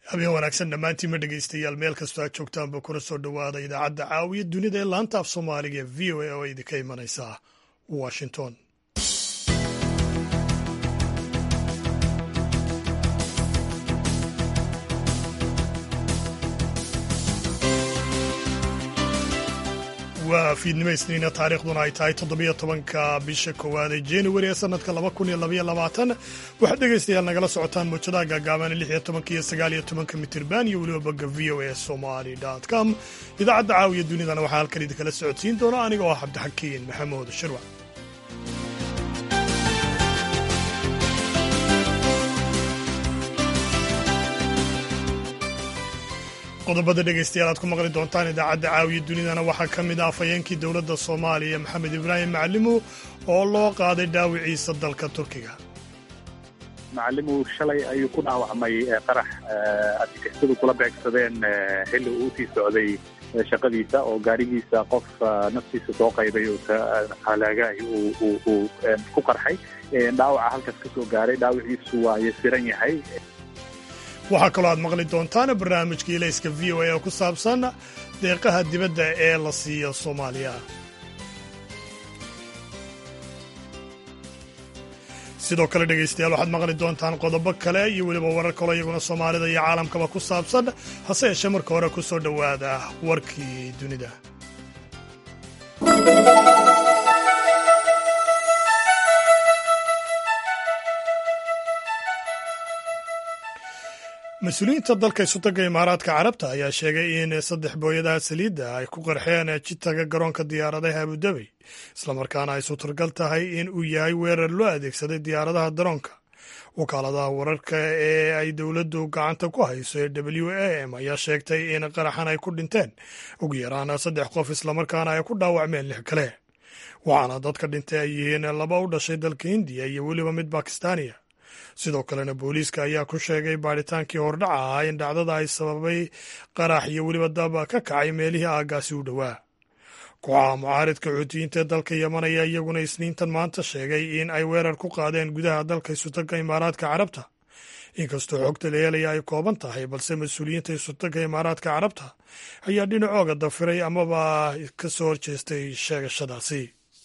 habeen wanaagsan dhammaantiinma dhegaystayaal meel kastoo aad joogtaanba kuna soo dhowaada idaacadda caawiya dunida ee laanta af soomaaliga ee v o a oo idinka imanaysa washington waa fiidnimo isniina taariikhduna ay tahay toddobiyo tobanka bisha koowaad ee januari ee sanadka laba kun iyo labaiyo labaatan waxaad dhegaystayaal nagala socotaan muujadaha gaagaaban lix iyo tobanka iyo sagaal iyo tobanka mitirban iyo weliba bogga v o a somali com idaacadda caawiya dunidana waxaa halkan idinkala socodsiin doona aniga oo ah cabdixakiin maxamuud shirwac qodobada dhegaystayaal aad ku maqli doontaan idaacadda caawiya dunidana waxaa ka mid ah afhayeenkii dowladda soomaaliya maxamed ibraahim macalimu oo loo qaaday dhaawiciisa dalka turkiga macalimu shalay ayuu ku dhaawacmay qarax argagixisadu kula beegsadeen xilli uu usii socday shaqadiisa oo gaarigiisa qof naftiisa soo qaybay halaagaay uu ku qarxay dhaawaca halkaas ka soo gaaray dhaawiciisu waa yasiran yahay waxaa kaloo aad maqli doontaan barnaamijka ilayska v o a oo ku saabsan deeqaha dibadda ee la siiyo soomaaliya sidoo kale dhegaystayaal waxaad maqli doontaan qodobo kale iyo weliba warar kaloo iyaguna soomaalida iyo caalamkaba ku saabsan hase yeeshee marka hore ku soo dhowaada warkii dunida mas-uuliyiinta dalka isutaga imaaraadka carabta ayaa sheegay in saddex booyadaha saliidda ay ku qarxeen jitaga garoonka diyaaradaha abudabi islamarkaana ay suturgal tahay in uu yahay weerar loo adeegsaday diyaaradaha daroonka wakaaladaha wararka ee ay dowladdu gacanta ku hayso ee w a m ayaa sheegtay in qaraxan ay ku dhinteen ugu yaraan saddex qof islamarkaana ay ku dhaawacmeen lix kale waxaana dadka dhintay ay yihiin laba u dhashay dalka hindiya iyo weliba mid bakistaaniya sidoo kalena booliiska ayaa ku sheegay baadhitaankii hordhaca ahaa in dhacdada ay sababay qarax iyo weliba daba ka kacay meelihii aaggaasi u dhowaa kooxaha mucaaridka xuutiyiinta ee dalka yeman ayaa iyaguna isniintan maanta sheegay in ay weerar ku qaadeen gudaha dalka isutaga imaaraadka carabta inkastoo xogta la helaya ay kooban tahay balse mas-uuliyiinta isutaga imaaraadka carabta ayaa dhinacooga dafiray amaba ka soo horjeestay sheegashadaasi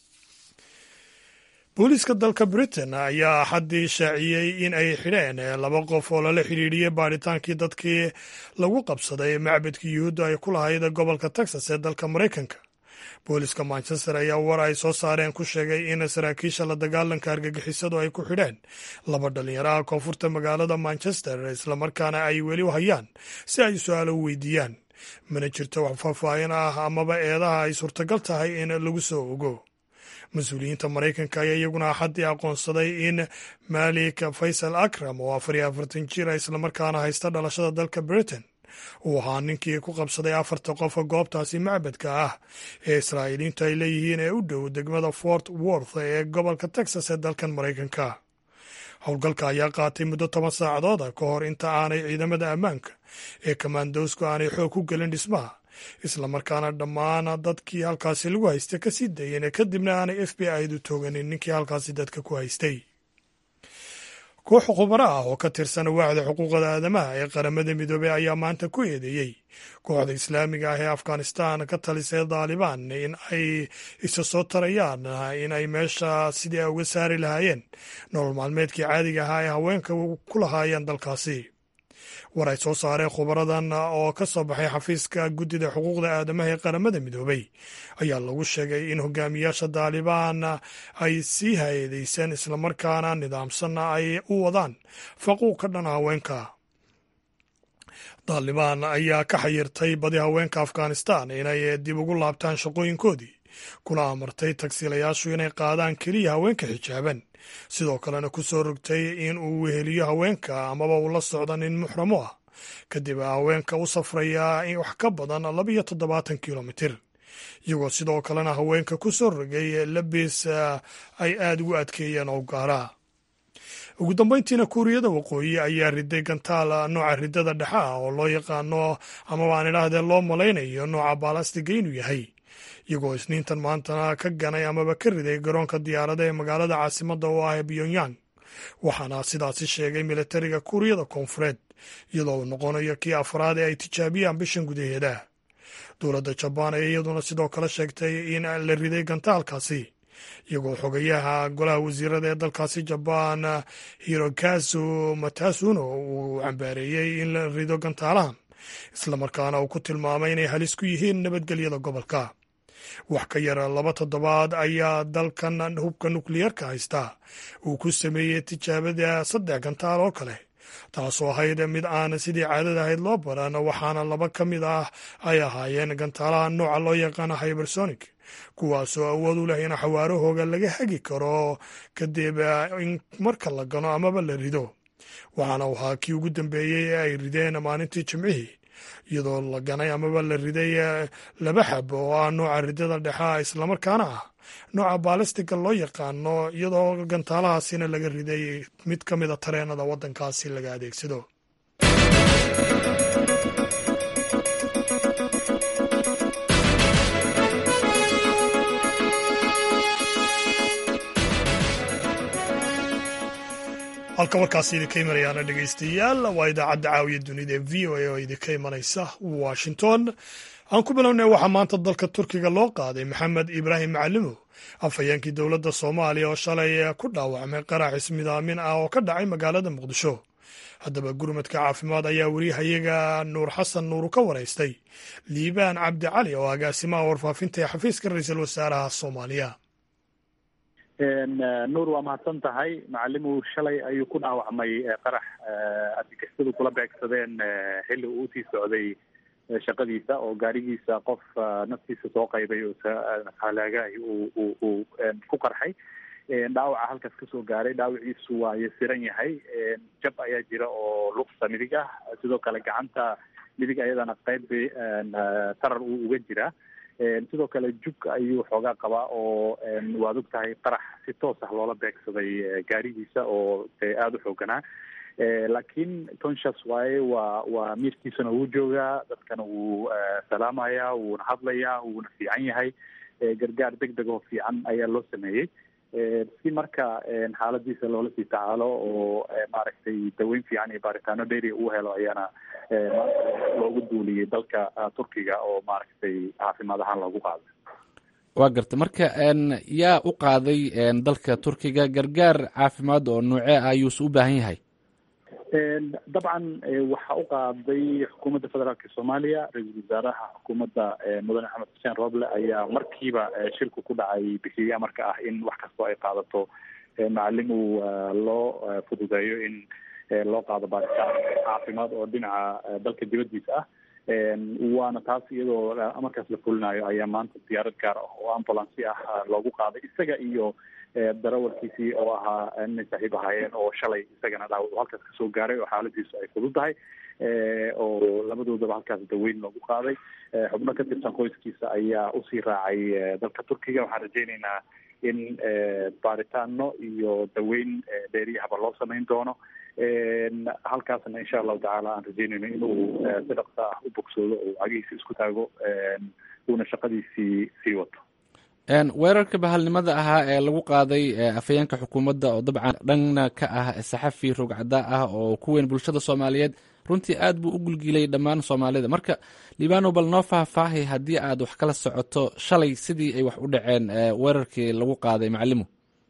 booliiska dalka britain ayaa axaddii shaaciyey in ay xidheen laba qof oo lala xidhiidhiyey baadhitaankii dadkii lagu qabsaday macbadkii yuhuudda ay ku lahayd gobolka texas ee dalka maraykanka booliiska manchester ayaa war ay soo saareen ku sheegay in saraakiisha la dagaalanka argagixisadu ay ku xidheen laba dhalinyaraha koonfurta magaalada manchester islamarkaana ay weli hayaan si ay su-aalo u weydiiyaan mana jirto wax faahfaahin ah amaba eedaha ay suurtagal tahay in lagu soo ogo mas-uuliyiinta maraykanka ayaa iyaguna axaddii aqoonsaday in malik faysal akram oo afar iyo afartan jir a islamarkaana haysta dhalashada dalka britain uu ahaa ninkii ku qabsaday afarta qofa goobtaasi macbadka ah ee israa'iiliintu ay leeyihiin ee u dhow degmada fort worth ee gobolka texas ee dalkan maraykanka howlgalka ayaa qaatay muddo toban saacadooda ka hor inta aanay ciidamada ammaanka ee kamaandowsku aanay xoog ku gelin dhismaha islamarkaana dhammaan dadkii halkaasi lagu haystay ka sii dayeen kadibna aanay f b i du tooganin ninkii halkaasi dadka ku haystay koox khubaro ah oo ka tirsan waaxda xuquuqda aadamaha ee qaramada midoobey ayaa maanta ku eedeeyey kooxda islaamiga ah ee afghanistan ka talisay daalibaan in ay isa soo tarayaan in ay meesha sidii ay uga saari lahaayeen nolol maalmeedkii caadiga ahaa ee haweenka ku lahaayeen dalkaasi war ay soo saareen khubaradan oo ka soo baxay xafiiska guddida xuquuqda aadamaha ee qaramada midoobey ayaa lagu sheegay in hogaamiyaasha daalibaan ay sii hay-adeyseen islamarkaana nidaamsanna ay u wadaan faquuq ka dhan haweenka daalibaan ayaa ka xayirtay badi haweenka afghanistan inay dib ugu laabtaan shaqooyinkoodii kuna amartay tagsiilayaashu inay qaadaan keliya haweenka xijaaban sidoo kalena ku soo rogtay in uu weheliyo haweenka amaba uu la socdo nin muxramo ah kadib haweenka u safraya wax ka badan labiyo toddobaatan kilomitir iyagoo sidoo kalena haweenka ku soo rogay labis ay aada ugu adkeeyeen oo gaara ugu dambeyntiina kuuriyada waqooyi ayaa riday gantaal nooca ridada dhexe ah oo loo yaqaano amaba aan idhaahdee loo malaynayo nooca baalastiga inuu yahay iyagoo isniintan maantana ka ganay amaba ka riday garoonka diyaarada ee magaalada caasimadda oo ah pyongyang waxaana sidaasi sheegay militariga kuuriyada koonfureed iyadoo uu noqonayo kii afraad ee ay tijaabiyaan bishan gudaheeda dowladda jabaan ayaa iyaduna sidoo kale sheegtay in la riday gantaalkaasi iyagoo xogayaha golaha wasiirada ee dalkaasi jabaan hirokazu matasuno uu cambaareeyey in la rido gantaalahan islamarkaana uu ku tilmaamay inay halis ku yihiin nabadgelyada gobolka wax ka yara laba toddobaad ayaa dalkan hubka nukliyeerka haysta uu ku sameeyey tijaabada saddex gantaal oo kale taasoo ahayd mid aan sidii caadada ahayd loo baran waxaana laba ka mid ah ay ahaayeen gantaalaha nooca loo yaqaano hybersonic kuwaasoo awood u leh in xawaarahooga laga hagi karo kadib in marka la gano amaba la rido waxaana u ahaa kii ugu dambeeyey ee ay rideen maalintii jimcihii iyadoo la ganay amaba la riday laba xab oo ah nooca ridada dhexa islamarkaana ah nooca baalistiga loo yaqaano iyadoo gantaalahaasina laga riday mid ka mida tareenada waddankaasi laga adeegsado halka warkaasi idinka imanayaana dhegaystayaal waa idaacadda caawiya dunida ee v o a oo idinka imanaysa washington aan ku bilownay waxaa maanta dalka turkiga loo qaaday maxamed ibraahim macalimow afhayeenkii dowladda soomaaliya oo shalay ku dhaawacmay qarax ismidaamin ah oo ka dhacay magaalada muqdisho haddaba gurmadka caafimaad ayaa weriyahayaga nuur xasan nuuru ka waraystay liibaan cabdi cali oo agaasimaha warfaafinta ee xafiiska ra-iisul wasaaraha soomaaliya nuur waa mahadsan tahay macalimu shalay ayuu ku dhaawacmay qarax argagixisadu kula beegsadeen xilli uu usii socday shaqadiisa oo gaarigiisa qof naftiisa soo qaybay oo halaagahi uu uu ku qarxay dhaawaca halkaas kasoo gaaray dhaawiciisu waa yasiran yahay jab ayaa jira oo lugta midig ah sidoo kale gacanta midig ayadana qayb tarar uu uga jiraa sidoo kale jug ayuu xoogaa qabaa oo waad og tahay qarax si toos ah loola beegsaday gaarigiisa oo aada u xooganaa laakiin conscious waaye waa waa miirkiisana wuu joogaa dadkana wuu salaamayaa wuuna hadlayaa wuuna fiican yahay gargaar deg deg oo fiican ayaa loo sameeyey si marka xaaladiisa loola sii tacaalo oo maaragtay daweyn fiican iyo baaritaano dheeriya uu helo ayaana maanta loogu duuliyey dalka turkiga oo maaragtay caafimaad ahaan loogu qaaday waa garta marka yaa u qaaday dalka turkiga gargaar caafimaad oo noocee ah ayuuse u baahan yahay dabcan waxaa u qaaday xukuumadda federaalka soomaaliya ra-iisul wasaaraha xukuumadda mudane axmed xuseen roble ayaa markiiba shilku ku dhacay bixiya marka ah in wax kastoo ay qaadato macalin uu loo fududeeyo in loo qaado baaritaan caafimaad oo dhinaca dalka dibaddiisa ah waana taas iyadoo markaas la fulinayo ayaa maanta diyaarad gaar ah oo ambulancy ah loogu qaaday isaga iyo darawalkiisii oo ahaa inay saaxiib ahaayeen oo shalay isagana dhaawac halkaas kasoo gaaray oo xaaladiisu ay fudud tahay oo labadoodaba halkaas daweyn loogu qaaday xubno ka tirsan qoyskiisa ayaa usii raacay dalka turkiga waxaan rajeyneynaa in baaritaano iyo daweyn dheeriyahaba loo samayn doono halkaasna insha allahu tacaala aan rajeynayno inuu si dhaqso ah u bogsoodo oo cagihiisa isku taago uuna shaqadiisii sii wato weerarka bahalnimada ahaa ee lagu qaaday afhayeenka xukuumadda oo dabcan dhanna ka ah saxafi rogcada ah oo ku weyn bulshada soomaaliyeed runtii aad buu u gulgilay dhammaan soomaalida marka libano bal noo faahfaahay haddii aad wax kala socoto shalay sidii ay wax u dhaceen weerarkii lagu qaaday macalimu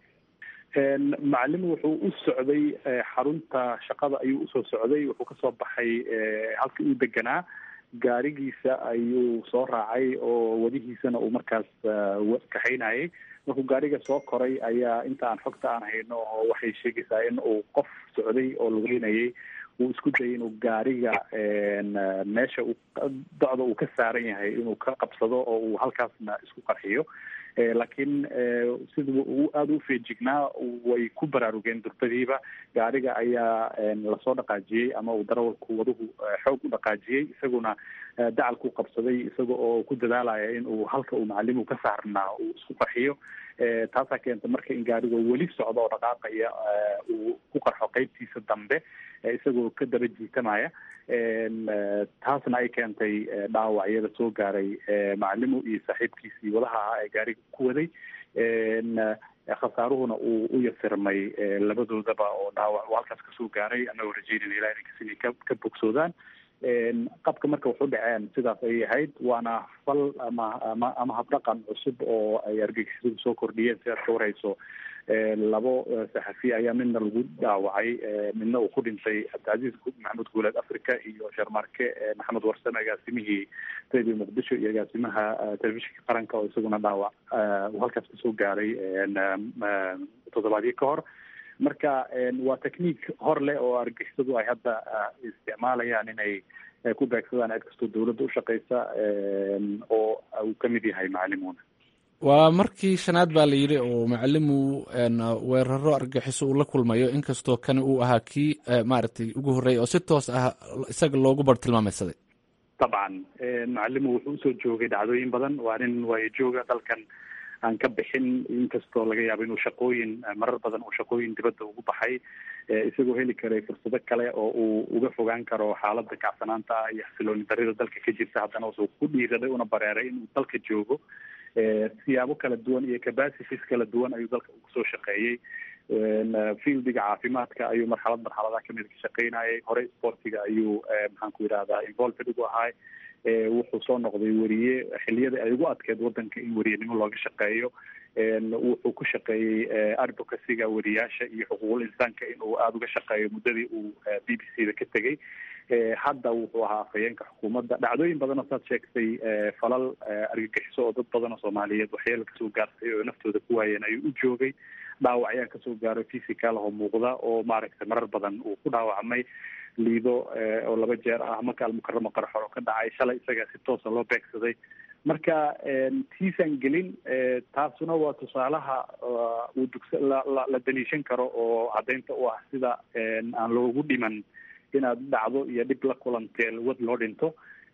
macalimu wuxuu u socday xarunta shaqada ayuu usoo socday wuxuu kasoo baxay halkii uu deganaa gaarigiisa ayuu soo raacay oo wadihiisana uu markaas kaxaynayay markuu gaariga soo koray ayaa inta aan xogta aan hayno oo waxay sheegaysaa in uu qof socday oo lugeynayay uu isku dayay inuu gaariga meesha uu docda uu ka saaran yahay inuu ka qabsado oo uu halkaasna isku qarxiyo laakiin sida uu aada u feejignaa way ku baraarugeen durbadiiba gaariga ayaa lasoo dhaqaajiyey ama uu darawalku waduhu xoog u dhaqaajiyey isaguna dacalku qabsaday isaga oo ku dadaalaya in uu halka uu macalimu ka saarnaa uu isku qarxiyo taasaa keenta marka in gaariga weli socdo oo dhaqaaqaya uu ku qarxo qeybtiisa dambe isagoo ka daba jiitamaya taasna ay keentay dhaawacyada soo gaaray macalimu iyo saaxiibkiisii wadaha ahaa ee gaariga ku waday khasaaruhuna uu u yasirmay labadoodaba oo dhaawac uu halkaas kasoo gaaray annagoo rajeynayna ilaha inankas inay ka ka bogsoodaan qabka marka wuxu dhaceen sidaas ayay ahayd waana fal ama ama ama habdhaqan cusub oo ay argagixisadu soo kordhiyeen si aad ka warhayso labo saxafi ayaa midna lagu dhaawacay midna uu ku dhintay cabdicasiis maxamed guuleed africa iyo sharmarke maxamed warsame agaasimihii radio muqdisho iyo agaasimaha telefishinka qaranka oo isaguna dhaawac uu halkaas kasoo gaaray toddobaadyo ka hor marka waa technique hor leh oo argixisadu ay hadda isticmaalayaan inay ku beegsadaan cid kastoo dawladda ushaqeysa oo uu kamid yahay macalimuuna waa markii shanaad baa la yidhi oo macalimu weeraro argaxiso uu la kulmayo inkastoo kani uu ahaa kii maaragtay ugu horreeyay oo si toos ah isaga loogu bar tilmaameysaday dabcan macalimu wuxuu usoo joogay dhacdooyin badan waa nin waayo jooga dalkan aan ka bixin inkastoo laga yaabo inuu shaqooyin marar badan uu shaqooyin dibadda ugu baxay isagoo heli karay fursado kale oo uu uga fogaan karo xaaladda kacsanaanta ah iyo xasilooni darida dalka ka jirta haddana wuxuu ku dhiiraday una bareeray inuu dalka joogo siyaabo kala duwan iyo capacities kala duwan ayuu dalka ugu soo shaqeeyey fieldiga caafimaadka ayuu marxalad marxaladaha kamid ka shaqeynayay hore sportiga ayuu maxaan ku yidhahdaa involved ugu ahay wuxuu soo noqday weriye xiliyada ay ugu adkeed wadanka in weriyenimo looga shaqeeyo wuxuu ku shaqeeyey advocacyga weriyaasha iyo xuquuqul insaanka inuu aada uga shaqeeyo muddadii uu b b c da ka tegey hadda wuxuu ahaa afhayeenka xukuumadda dhacdooyin badan oo saad sheegtay falal argagixiso oo dad badan oo soomaaliyeed waxyeelo kasoo gaarsay oo naftooda ku waayeen ayuu u joogay dhaawac ayaa kasoo gaaro physical oo muuqda oo maaragtay marar badan uu ku dhaawacmay liido oo laba jeer ah maka almukaramo qarxor oo ka dhacay shalay isaga si toosa loo beegsaday marka tiisan gelin taasuna waa tusaalaha uu dugsa la la daliishan karo oo caddaynta u ah sida aan loogu dhiman inaad dhacdo iyo dhib la kulantee wad loo dhinto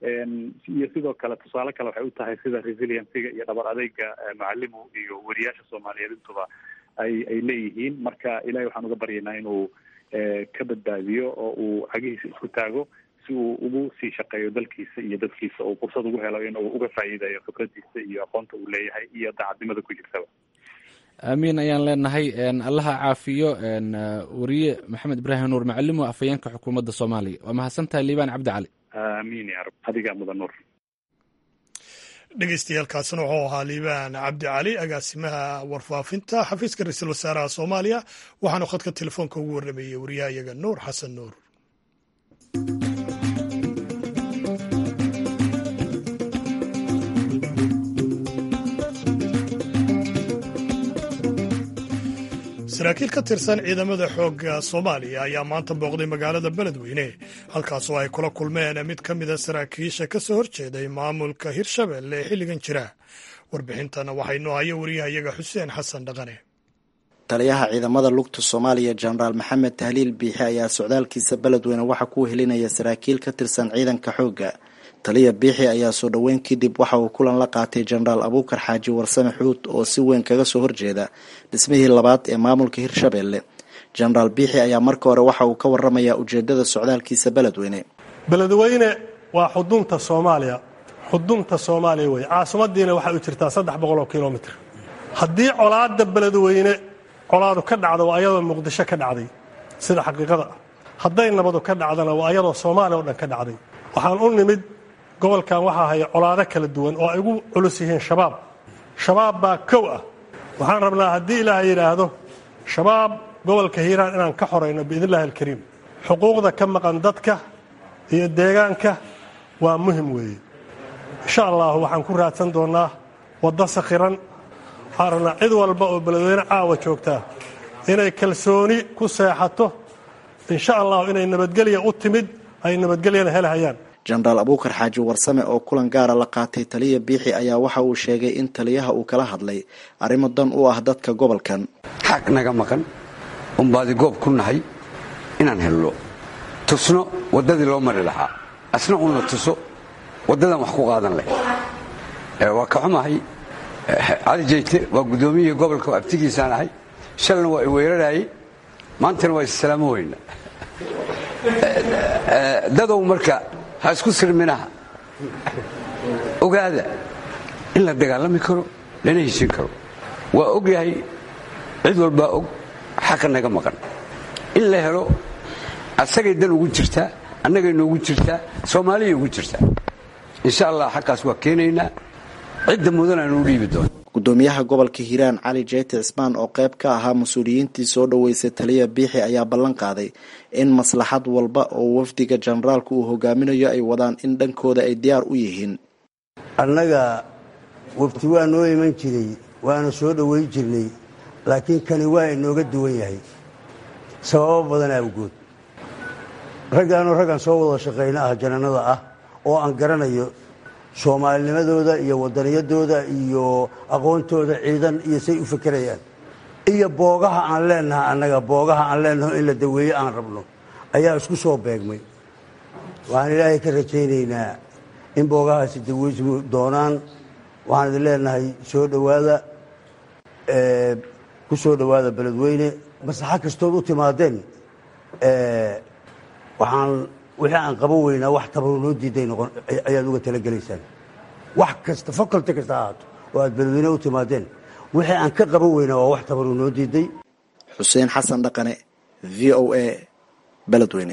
iyo sidoo kale tusaale kale waxay u tahay sida resiliencyga iyo dhabar adeyga macalimu iyo weriyaasha soomaaliyeed intuba ay ay leeyihiin marka ilahay waxaan uga baryaynaa inuu ka badbaadiyo oo uu cagihiisa isku taago si uu ugu sii shaqeeyo dalkiisa iyo dadkiisa oo fursad ugu helo inuu uga faa'iideeyo khibradiisa iyo aqoonta uu leeyahay iyo daacadnimada ku jirtaba aamiin ayaan leenahay allaha caafiyo weriye maxamed ibraahim nuur macalimo afhayeenka xukuumadda soomaaliya waa mahadsantahay liibaan cabdi cali aamiin ya rab adigaa mudan nuur dhegeystayaaalkaasina wuxuu ahaa liibaan cabdi cali agaasimaha warfaafinta xafiiska ra-iisul wasaaraha soomaaliya waxaanu khadka telefoonka ugu warrameeyey wariyaha iyaga nuur xasan nuur saraakiil ka tirsan ciidamada xoogga soomaaliya ayaa maanta booqday magaalada beledweyne halkaasoo ay kula kulmeen mid ka mida saraakiisha ka soo horjeeday maamulka hirshabelle ee xilligan jira warbixintan waxaynu haya wariyahayaga xuseen xasan dhaqane taliyaha ciidamada lugta soomaaliya jenaraal maxamed tahliil biixi ayaa socdaalkiisa beledweyne waxaa ku helinaya saraakiil ka tirsan ciidanka xoogga taliya biixi ayaa soo dhoweyn kadib waxa uu kulan la qaatay jenaraal abuukar xaaji warsame xuud oo si weyn kaga soo horjeeda dhismihii labaad ee maamulka hirshabelle jenaraal biixi ayaa marka hore waxa uu ka waramayaa ujeedada socdaalkiisa beledweyne beledweyne waa xudunta soomaaliya xudunta soomaaliya wey caasimadiina waxay u jirtaa saddex boqol oo kilomitr haddii colaadda beledweyne colaadu ka dhacda waa ayadoo muqdisho ka dhacday sida xaqiiqada ah hadday nabadu ka dhacdana waa ayadoo soomaaliya o dhan ka dhacday waxaan u nimid gobolkan waxaa haya colaado kala duwan oo ay ugu culus yihiin shabaab shabaab baa kow ah waxaan rabnaa haddii ilaaha yidhaahdo shabaab gobolka hiiraan inaan ka xorayno biidn illahi alkariim xuquuqda ka maqan dadka iyo deegaanka waa muhim weeye insha allahu waxaan ku raadsan doonnaa waddo sakhiran waxaan rabnaa cid walba oo beledweyne caawa joogtaa inay kalsooni ku seexato insha allahu inay nabadgelya u timid ay nabadgelyana helhayaan jenaraal abuukar xaaji warsame oo kulan gaara la qaatay taliya biixi ayaa waxa uu sheegay in taliyaha uu kala hadlay arrimo dan u ah dadka gobolkan xaq naga maqan unbaadi goob ku nahay inaan helno tusno waddadii loo mari lahaa asna uuna tuso waddadan wax ku qaadan leh waa ka xumahay cali jeyte waa guddoomiyihii gobolka abtigiisaan ahay shalna waa i weerarayey maantana waa issalaamo weyna dadow marka ha isku sirminaha ogaada in la dagaalami karo lana heshin karo waa og yahay cid walbaa og xaqa naga maqan in la helo asagay dan ugu jirtaa annagay noogu jirtaa soomaaliyay ugu jirtaa insha allah xaqaas waa keenaynaa cidda mudan aan u dhiibi doona gudoomiyaha gobolka hiiraan cali jeyti cismaan oo qayb ka ahaa mas-uuliyiintii soo dhoweysay taliya biixi ayaa ballan qaaday in maslaxad walba oo wafdiga jenaraalku uu hogaaminayo ay wadaan in dhankooda ay diyaar u yihiin annaga wafti waa noo iman jiray waana soo dhoweyn jirnay laakiin kani waa inooga duwan yahay sababo badan awgood raggaanoo raggan soo wada shaqayno ah jananada ah oo aan garanayo soomaalinimadooda iyo wadaniyadooda iyo aqoontooda ciidan iyo say u fekerayaan iyo boogaha aan leenaha annaga boogaha aan leenaho in la daweeye aan rabno ayaa isku soo beegmay waxaan ilaahay ka rajaynaynaa in boogahaasi daweysmu doonaan waxaan idin leenahay soo dhowaada ku soo dhowaada beledweyne maslaxo kastood u timaadeen waxaan wixii aan qaban weynaa wax tabaru noo diiday noqon ayaad uga talagelaysaan wax kasta faculty kasta ahaato oo aad beledweyne u timaadeen wixii aan ka qaban weynaa waa wax tabaru noo diiday xuseen xasan dhaqane v o a beledweyne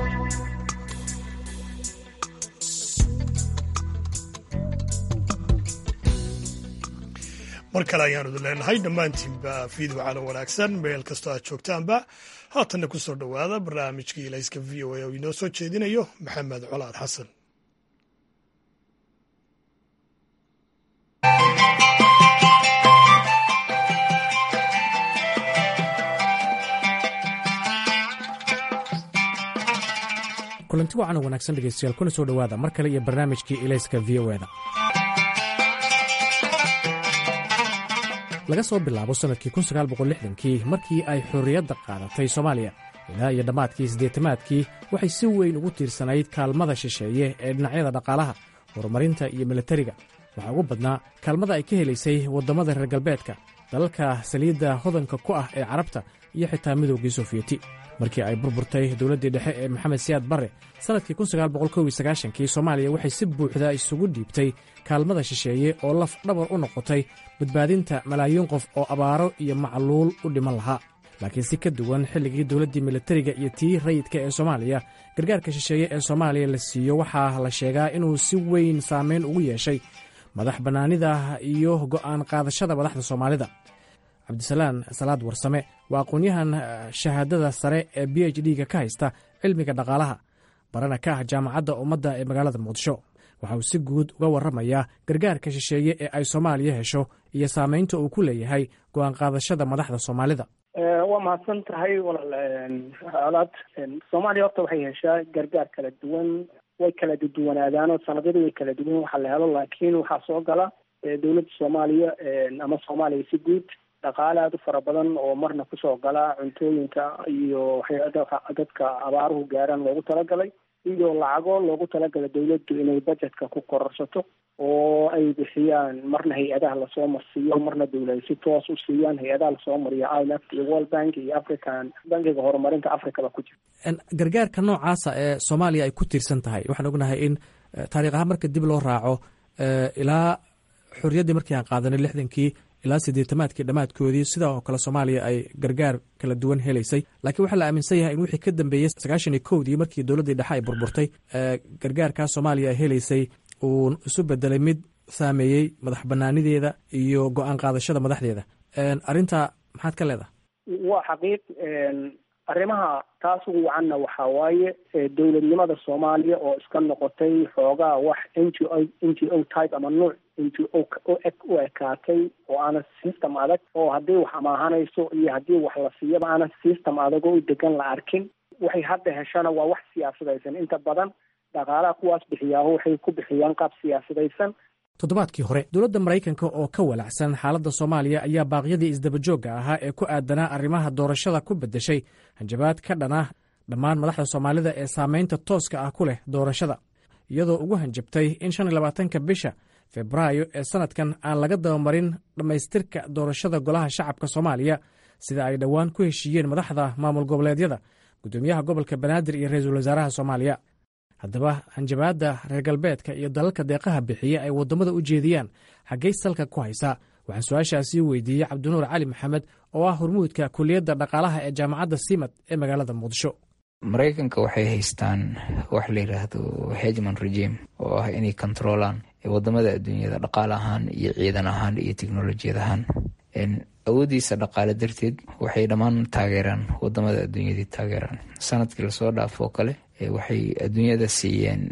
mar kale ayaanu idin leenahay dhammaantiinba fiid wacalo wanaagsan meel kastoo aad joogtaanba haatanna ku soo dhowaada barnaamijkii ilayska v o a oo inoo soo jeedinayo maxamed colaad xasan kulanti wacan oo wanaagsan dhegeystayaal kuna soo dhowaada mar kale iyo barnaamijkii ilayska v o eda laga soo bilaabo sannadkii kii markii ay xorriyadda qaadatay soomaaliya ilaa iyo dhammaadkii siddeetamaadkii waxay si weyn ugu tiirsanayd kaalmada shisheeye ee dhinacyada dhaqaalaha horumarinta iyo milatariga waxaa ugu badnaa kaalmada ay ka helaysay waddamada reer galbeedka dalalka saliidda hodanka ku ah ee carabta iyo xitaa midoogii sofiyeeti markii ay burburtay dowladdii dhexe ee maxamed siyaad barre sannadkii kii soomaaliya waxay si buuxda isugu dhiibtay kaalmada shisheeye oo laf dhabar u noqotay badbaadinta malaayiin qof oo abaaro iyo macluul u dhiman lahaa laakiin si ka duwan xilligii dowladdii milatariga iyo tii rayidka ee soomaaliya gargaarka shisheeye ee soomaaliya la siiyo waxaa la sheegaa inuu si weyn saamayn ugu yeeshay madax bannaanida iyo go'aan qaadashada madaxda soomaalida cabdisalaan salaad warsame waa aqoon-yahan shahaadada sare ee b h d-ga ka haysta cilmiga dhaqaalaha barana ka ah jaamacadda ummadda ee magaalada muqdisho waxa uu si guud uga warramayaa gargaarka shisheeye ee ay soomaaliya hesho iyo saamaynta uu ku leeyahay go'aan qaadashada madaxda soomaalida waa mahadsan tahay walaal alaad soomaaliya horta waxay heshaa gargaar kala duwan way kala duwanaadaanoo sanadyada way kala duwan waxaa la helo laakiin waxaa soo gala dowladda soomaaliya ama soomaaliya si guud dhaqaale aada u fara badan oo marna kusoo gala cuntooyinka iyo waxyaaa dadka abaaruhu gaaraan loogu talagalay iyo lacago loogu talagalay dawladdu inay budgetka ku kororsato oo ay bixiyaan marna hay-adaha lasoo marsiiyo marna dawlada si toos u siiyaan hay-adaha lasoo mariyo imf iyo world bank iyo african bankiga horumarinta africaba ku jira gargaarka noocaasa ee soomaaliya ay ku tiirsan tahay waxaan ognahay in taarikh ahaan marka dib loo raaco ilaa xorriyaddii markii aan qaadanay lixdankii ilaa siddeetamaadkii dhammaadkoodii sidaa oo kale soomaaliya ay gargaar kala duwan helaysay laakiin waxaa la aaminsan yahay in wixii ka dambeeyey sagaashan iyo kowdii markii dowladdii dhexe ay burburtay gargaarkaa soomaaliya ay helaysay uu isu bedelay mid saameeyey madax banaanideeda iyo go-aan qaadashada madaxdeeda arrintaa maxaad ka leedahay waa xaqiiq arrimaha taas ugu wacanna waxaa waaye dowladnimada soomaaliya oo iska noqotay xoogaa wax n g o n g o type ama nuuc n g o u ekaatay oo aana system adag oo haddii wax amaahanayso iyo haddii wax la siiyaba aana system adag oo u degan la arkin waxay hadda heshana waa wax siyaasadaysan inta badan dhaqaalaha kuwaas bixiyaaho waxay ku bixiyaan qaab siyaasadaysan toddobaadkii hore dowladda maraykanka oo ka walacsan xaaladda soomaaliya ayaa baaqyadii isdabajoogga ahaa ee ku aadanaa arrimaha doorashada ku beddeshay hanjabaad ka dhan ah dhammaan madaxda soomaalida ee saamaynta tooska ah ku leh doorashada iyadoo ugu hanjabtay in shan iyo labaatanka bisha febraayo ee sannadkan aan laga dabamarin dhammaystirka doorashada golaha shacabka soomaaliya sida ay dhowaan ku heshiiyeen madaxda maamul goboleedyada guddoomiyaha gobolka banaadir iyo ra-iisul wasaaraha soomaaliya haddaba hanjabaadda reer galbeedka iyo dalalka deeqaha bixiya ay waddamada u jeediyaan xaggay salka ku haysaa waxaan su-aashaasi weydiiyey cabdinuur cali maxamed oo ah hormuudka kuliyadda dhaqaalaha ee jaamacadda simad ee magaalada muqdisho maraykanka waxay haystaan wax la yidhaahdo hegman regime oo ah inay kontroolaan wadamada adduunyada dhaqaale ahaan iyo ciidan ahaan iyo teknolojiyad ahaan awoodiisa dhaqaale darteed waxay dhammaan taageeraan wadamada adduunyadii taageeraan sanadkii lasoo dhaafoo kale waxay adduunyada siiyeen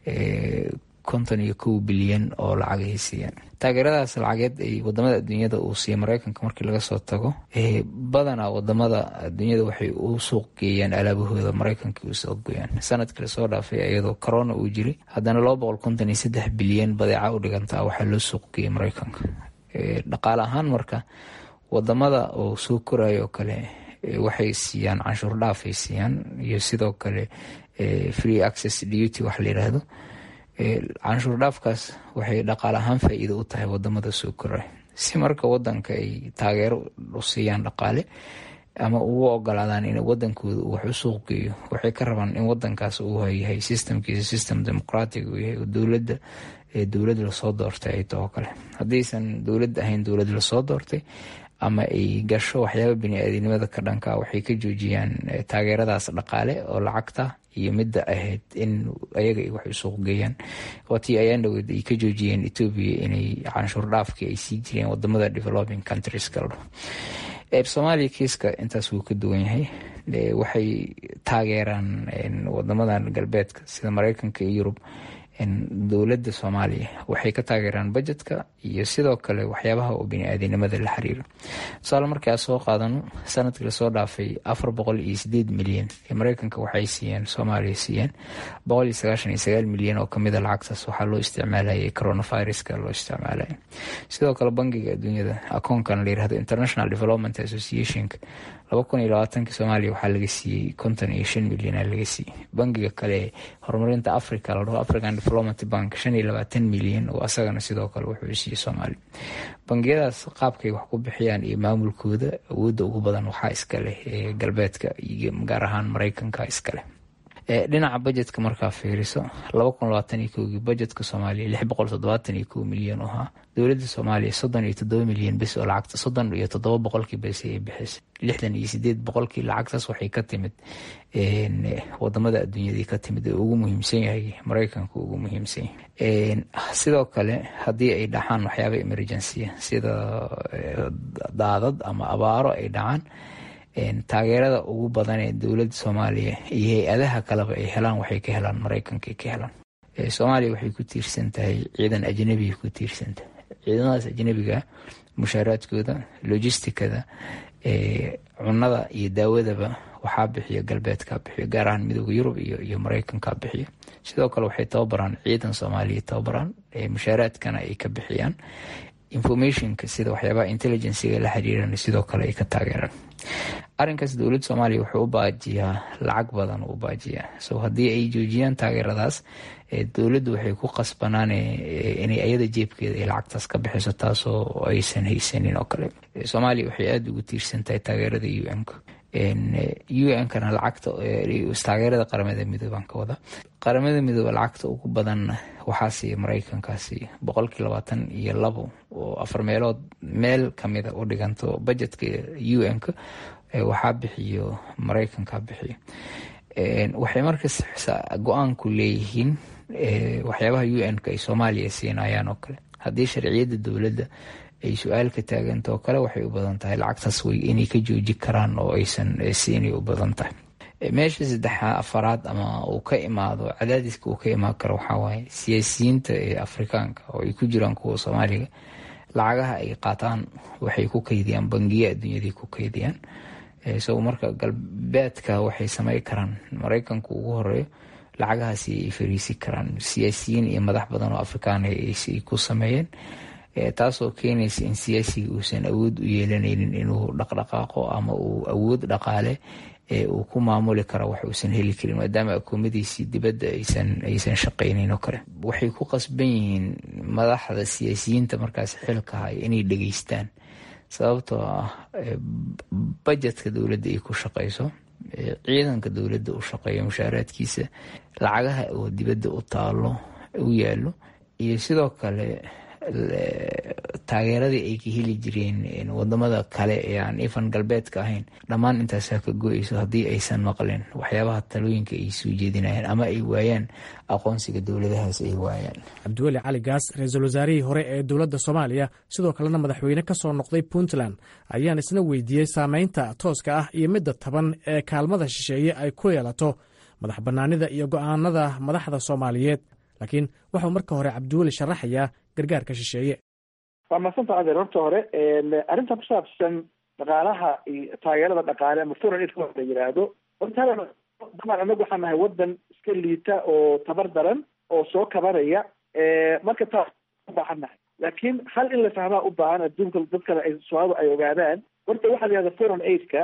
konton iyo kow bilyan oo lacagay siiyeen taageeradaas lacageed ay wadamada adduunyada uu siiya mareykanka markii laga soo tago badanaa wadamada adduunyada waxay u suuq geeyaan alaabahooda mareykanka u suuq geeyaan sanadkii lasoo dhaafay iyadoo corona uu jiray haddana laba boqol konton iyo saddex bilyan badeeca u dhigantaa waxaa loo suuq geeyay mareykanka dhaqaale ahaan marka wadamada oo soo korayo oo kale waxay siiyaan canshuur dhaaf ay siiyaan iyo sidoo kale free access duty wax la yidhaahdo canshuur dhaafkaas waxay dhaqaale ahaan faa-iido u tahay wadamada soo koraya si marka wadanka ay taageero u siiyaan dhaqaale ama ugu ogolaadaan in wadankooda uu wax u suuq geeyo waxay ka rabaan in wadankaas uu yahay systemkiisa system demoqratic uu yahay dowladda dowlad lasoo doortay ay taho kale haddaysan dowlad ahayn dowlad lasoo doortay ama ay gasho waxyaaba bini-aadinimada ka dhanka waxay ka joojiyaan taageeradaas dhaqaale oo lacagta iyo midda ahayd in ayaga ay wax u suuq geeyaan waatii ayaan dhaweed ay ka joojiyeen etoobiya inay canshuur dhaafkii ay sii jireen wadamada developing countries kaldo soomaaliya kiiska intaas wuu ka duwan yahay waxay taageeraan wadamadan galbeedka sida mareykanka iyo yurub dowladda soomaaliya waxay ka taageeraan bajetka iyo sidoo kale waxyaabaha oo bini-aadinimada la xiriira tusaale markii aan soo qaadano sanadkii lasoo dhaafay afar boqol iyo sideed milyan ee mareykanka waxay siiyeen soomaaliya siiyeen boqol iyo sagaashan iyo sagaal milyan oo kamida lacagtaas waxaa loo isticmaalayay coronaviruska loo isticmaalaya sidoo kale bangiga adduunyada akoonkan la yirahdo international development associationka laba kun iyo labaatankii soomaaliya waxaa laga siiyey konton iyo shan milyan laga siiyey bangiga kale horumarinta africa la dhaho african development bank shan iyo labaatan milyan oo asagana sidoo kale wuxuu siiyey soomaaliya bangiyadaas qaabkay wax ku bixiyaan iyo maamulkooda awoodda ugu badan waxaa iskaleh ee galbeedka iyo gaar ahaan mareykanka iskaleh dhinaca bajetka markaa fiiriso laba kun labaatan iyo kowgii bajetka soomaaliya lix boqol toddobaatan iyo kow milyan oo ahaa dowladda soomaaliya soddon iyo toddoba milyan bes oo lacagta soddon iyo toddoba boqolkii bes ay bixisay lixdan iyo sideed boqolkii lacagtaas waxay ka timid wadamada adduunyadii ka timid ee ugu muhiimsan yahay mareykanka ugu muhiimsan yahay sidoo kale haddii ay dhacaan waxyaaba emergency sida daadad ama abaaro ay dhacaan taageerada ugu badan ee dowladda soomaaliya iyo hay-adaha kaleba ay helaan waxay ka helaan mareykanka ay ka helaan soomaaliya waxay ku tiirsan tahay ciidan ajnabiga ku tiirsan tahay ciidamadaas ajnabiga mushaaraadkooda logisticada cunada iyo daawadaba waxaa bixiya galbeedka bixiyo gaar ahaan midooda yurub iyo mareykanka bixiyo sidoo kale waxay tababaraan ciidan soomaaliya tababaraan mushaaraadkana ay ka bixiyaan informationka sida waxyaabaha intelligenciga la xiriiran sidoo kale ay ka taageeraan arinkaas dowladda soomaaliya wuxuu u baajiyaa lacag badan u baajiyaa so haddii ay joojiyaan taageeradaas dowladdu waxay ku qasbanaan inay ayada jeebkeeda ay lacagtaas ka bixiso taasoo aysan haysanin oo kale soomaaliya waxay aada ugu tiirsan tahay taageerada u n-ka u n-kana lacagta taageerada qaramada midooban ka wada qaramada midooba lacagta ugu badanna waxaa siiya mareykankaasi boqolkii labaatan iyo labo oo afar meelood meel kamida u dhiganto bajetka u n-ka waxaa bixiyo mareykanka bixiyo waxay markas go-aanku leeyihiin waxyaabaha u n-ka ay soomaaliya siinayaan oo kale haddii sharciyadda dowladda ay su-aal ka taaganta oo kale waxay u badan tahay lacagtaas way inay ka jooji karaan oo aysan siinay u badan tahay meesha saddexa afaraad ama uu ka imaado cadaadiska uu ka imaan karo waxaa waaye siyaasiyiinta ee afrikaanka oo ay ku jiraan kuwa soomaaliga lacagaha ay qaataan waxay ku kaydiyaan bangiya adduunyadii ku kaydiyaan so marka galbeedka waxay samey karaan mareykanku ugu horeeyo lacagahaasi ay fariisi karaan siyaasiyiin iyo madax badan oo afrikaan ay ku sameeyeen taasoo keenaysa in siyaasiga uusan awood u yeelanaynin inuu dhaqdhaqaaqo ama uu awood dhaqaale uu ku maamuli karo wax uusan heli karin maadaama akoomadiisii dibadda aysan shaqaynayn oo kale waxay ku qasban yihiin madaxda siyaasiyiinta markaas xilka hay inay dhegeystaan sababtoo ah bajetka dowladda ay ku shaqayso ciidanka dowladda u shaqeeyo mushaaraadkiisa lacagaha oo dibadda u taalo u yaalo iyo sidoo kale taageeradii ay ka heli jireen wadamada kale ee aan ifan galbeedka ahayn dhammaan intaasaa ka go-eyso haddii aysan maqlin waxyaabaha talooyinka ay soo jeedinayaan ama ay waayaan aqoonsiga dowladahaas ay waayaan cabdiweli cali gaas ra-iisul wasaarihii hore ee dowladda soomaaliya sidoo kalena madaxweyne ka soo noqday puntland ayaan isna weydiiyey saameynta tooska ah iyo midda taban ee kaalmada shisheeye ay ku yeelato madax bannaanida iyo go'aanada madaxda soomaaliyeed laakiin waxuu marka hore cabdiweli sharaxayaa gargaarka shisheeye waa madsanta adeer horta hore arrintan ku saabsan dhaqaalaha iyo taageerada dhaqaale ama foreign aid la yidhaahdo horta daban anagu waxaan nahay wadan iska liita oo tabar daran oo soo kabanaya marka taas ubaahan nahay laakiin hal in la fahmaa u baahan adduunka dadkana ay soomaalida ay ogaadaan horta waxaa la yihahda foreign aidka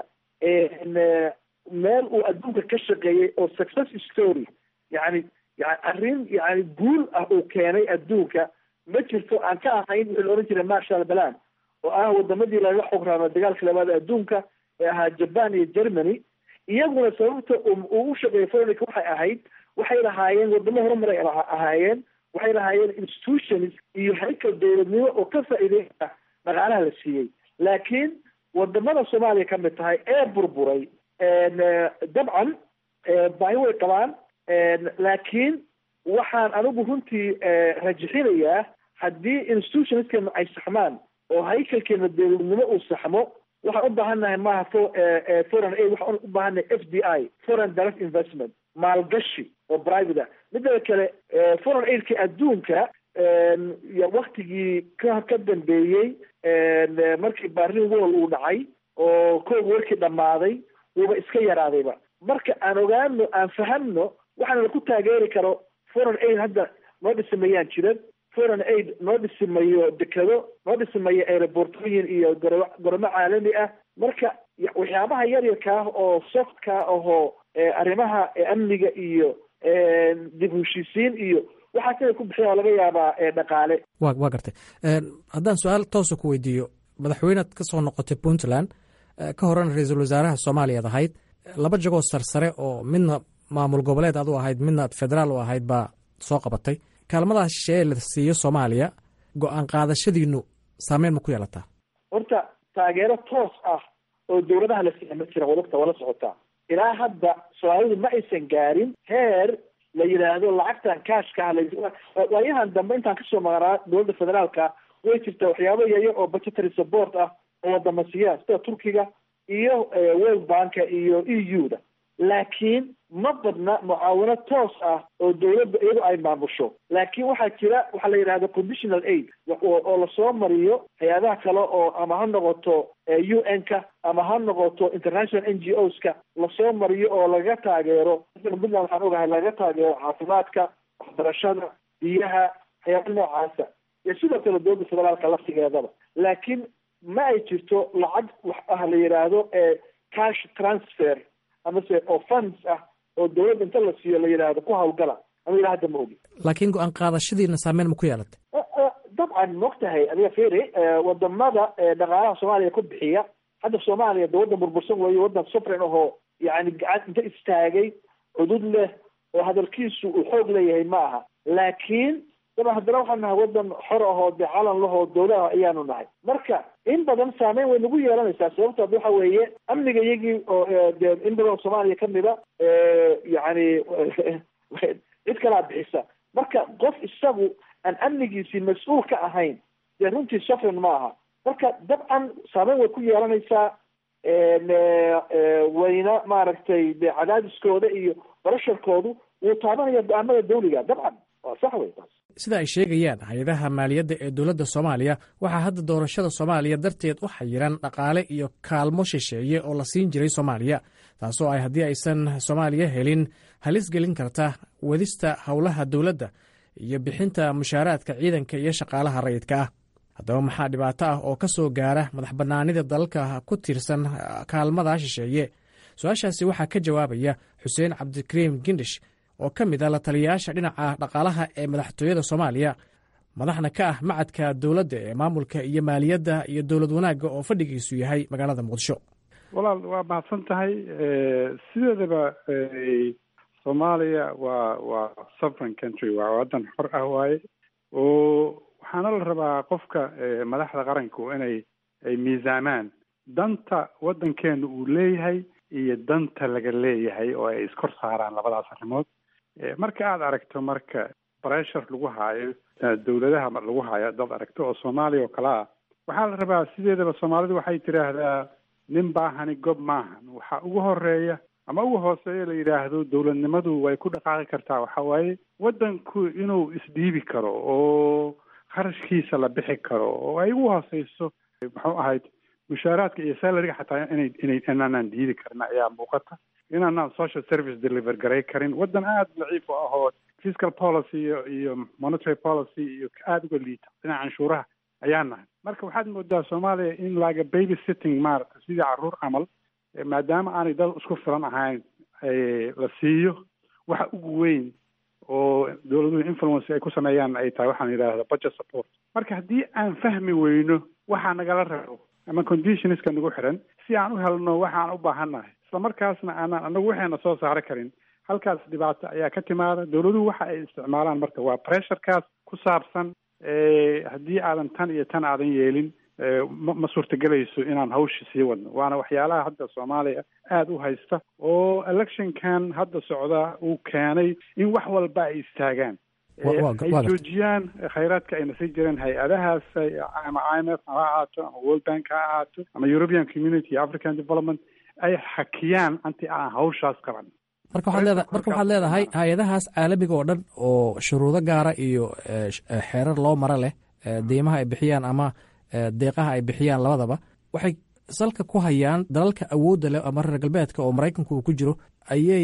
meel uu adduunka ka shaqeeyey oo success story yani yani arrin yani guul ah uu keenay adduunka ma jirto aan ka ahayn wixii la ohan jiray marshal balan oo ah wadamadii laga xograama dagaalka labaad adduunka ee ahaa japan iyo germany iyaguna sababta uu u shaqeeyay foreign waxay ahayd waxay lahaayeen wadamo horumar ay ahaayeen waxay lahaayeen institutions iyo haykal dowladnimo oo ka faa'iideysa dhaqaalaha la siiyey laakiin wadamada soomaaliya ka mid tahay ee burburay dabcan baahi way qabaan laakiin waxaan anigu runtii rajixinayaa haddii institutionskena ay saxmaan oo haykalkeena dowladnimo uu saxmo waxaan u baahannahay maaha foreign aid waxaan u baahannahay f d i foreign direct investment maalgashi oo private ah midada kale foreign aidka adduunka waktigii ka ka dambeeyey markii barlin wall uu dhacay oo koog warkii dhammaaday wuuba iska yaraadayba marka aan ogaano aan fahamno waxaana laku taageeri karo foreign aid hadda noo dhisimayaan jiran foreign aid noo dhisimayo dekado noo dhisimayo aerobortooyin iyo goro goromo caalami ah marka waxyaabaha yaryarka ah oo softka ahoo arrimaha amniga iyo dib heshiisiin iyo waxaas inay ku bixiyaan laga yaabaa dhaqaale wa waa gartay haddaan su-aal toosa ku weydiiyo madaxweynead ka soo noqotay puntland ka horena ra-iisul wasaaraha soomaaliyaad ahayd laba jagoo sarsare oo midna maamul goboleed adu ahayd midna federaal u ahayd baa soo qabatay kaalmadaha shisheeye la siiyo soomaaliya go-aan qaadashadiinu saameyn ma ku yeelataa horta taageero toos ah oo dowladaha la siiya ma jiran wadagta waa la socotaa ilaa hadda soomaalidu ma aysan gaarin heer la yidhaahdo lacagtan kaashka ah waayahan dambe intaan kasoo maqnaa dowladda federaalka way jirtaa waxyaabo yayo oo budgetary support ah oo wadama siiyaan sida turkiga iyo world banka iyo e u da laakiin ma badna mucaawino toos ah oo dowladda iyadu ay maamusho laakiin waxaa jira waxaa la yidhahda conditional aid oo lasoo mariyo hay-adaha kale oo ama ha noqoto u n ka ama ha noqoto international n g o ska lasoo mariyo oo lagaga taageero puntland waxaan ogahay lagaga taageero caafimaadka waxbarashada biyaha waxyaaba noocaasa iyo sidoo kale dowladda federaalka laftigeedaba laakiin ma ay jirto lacag wax ah la yidhaahdo cash transfer amase oo funds ah oo dowladda inta la siiyo la yidhaahdo ku hawlgala ama ilaa hadda ma ogi laakiin go-aan qaadashadiina saameyn ma ku yeelatay dabcan maogtahay adiga feri wadamada dhaqaalaha soomaaliya ku bixiya hadda soomaaliya de waddan burbursan weeye waddan sufren ahoo yani gacan inta istaagay cudud leh oo hadalkiisu uu xoog leeyahay ma aha laakiin daba haddana waxaan nahay waddan xor ahoo dee calan lahoo dowlaha ayaanu nahay marka in badan saameyn way nagu yeelanaysaa sababto ad waxa weeye amniga iyagii oo dee in badan oo soomaaliya kamida yani cid kalaa bixisa marka qof isagu aan amnigiisii mas-uul ka ahayn dee runtii sufren ma aha marka dabcan saameyn way ku yeelanaysaa wayna maaragtay de cadaadiskooda iyo barasharkoodu wuu taabanaya go-aamada dawliga dabcan waa sax wey taas sida ay sheegayaan hay-adaha maaliyadda ee dowladda soomaaliya waxaa hadda doorashada soomaaliya darteed u xayiran dhaqaale iyo kaalmo shisheeye oo la siin jiray soomaaliya taasoo ay haddii aysan soomaaliya helin halis gelin karta wadista howlaha dowladda iyo bixinta mushaaraadka ciidanka iyo shaqaalaha rayidka ah haddaba maxaa dhibaato ah oo ka soo gaara madax bannaanida dalalka ku tiirsan kaalmada shisheeye su-aashaasi waxaa ka jawaabaya xuseen cabdikariim gindish oo ka mid a la taliyayaasha dhinaca dhaqaalaha ee madaxtooyada soomaaliya madaxna ka ah macadka dowladda ee maamulka iyo maaliyadda iyo dowlad wanaagga oo fadhigiisu yahay magaalada muqdisho walaal waa mahadsan tahay sideedaba soomaaliya waa waa sovereign country waa waddan xor ah waaye oo waxaana la rabaa qofka madaxda qaranku inay ay miisaamaan danta waddankeenu uu leeyahay iyo danta laga leeyahay oo ay iskor saaraan labadaas arrimood marka aada aragto marka bressure lagu haayo dawladaha lagu haayo dad aragto oo soomaaliya oo kale ah waxaa la rabaa sideedaba soomaalidu waxay tidhaahdaa nin baahani gob maahan waxaa ugu horeeya ama ugu hooseeya la yidhaahdo dawladnimadu way ku dhaqaaqi kartaa waxa waaye waddanku inuu isdhiibi karo oo kharashkiisa la bixi karo oo ay ugu hooseyso muxuu ahayd mushaaraadka iyo salariga xataa inay inay inaanaan diidi karin ayaa muuqata inaanaan social service deliver garay karin waddan aada daciif u ahoo fiscal policy iyo iyo monetary policy iyo aada uga liita dhinaca canshuuraha ayaa nahay marka waxaad moodaa soomaaliya in laga baby sitting maaragta sidii carruur camal maadaama aanay dad isku filan ahayn la siiyo waxa ugu weyn oo dawladuhu influence ay ku sameeyaan ay tahay waxaan yidhaahda budget support marka haddii aan fahmi weyno waxaa nagala rabo ama conditionska nagu xiran si aan u helno waxaan u baahannahay isla markaasna aanaan anagu waxayna soo saari karin halkaas dhibaato ayaa ka timaada dawladuhu waxa ay isticmaalaan marka waa pressurekaas ku saabsan haddii aadan tan iyo tan aadan yeelin ma ma suurtagelayso inaan hawsha sii wadno waana waxyaalaha hadda soomaaliya aada u haysta oo electionkan hadda socda uu keenay in wax walba ay istaagaan ay joojiyaan khayraadka ayna sii jireen hay-adahaas ama i m f ha ahaato ama world bank ha ahaato ama european community iyo african development ay xakiyaan anti aan hawshaas qaban marka waxaad leeda marka waxaad leedahay hay-adahaas caalamiga oo dhan oo shuruudo gaara iyo xeerar loo maro leh deymaha ay bixiyaan ama deeqaha ay bixiyaan labadaba waxay salka ku hayaan dalalka awoodda leh ama reer galbeedka oo maraykanku uu ku jiro ayay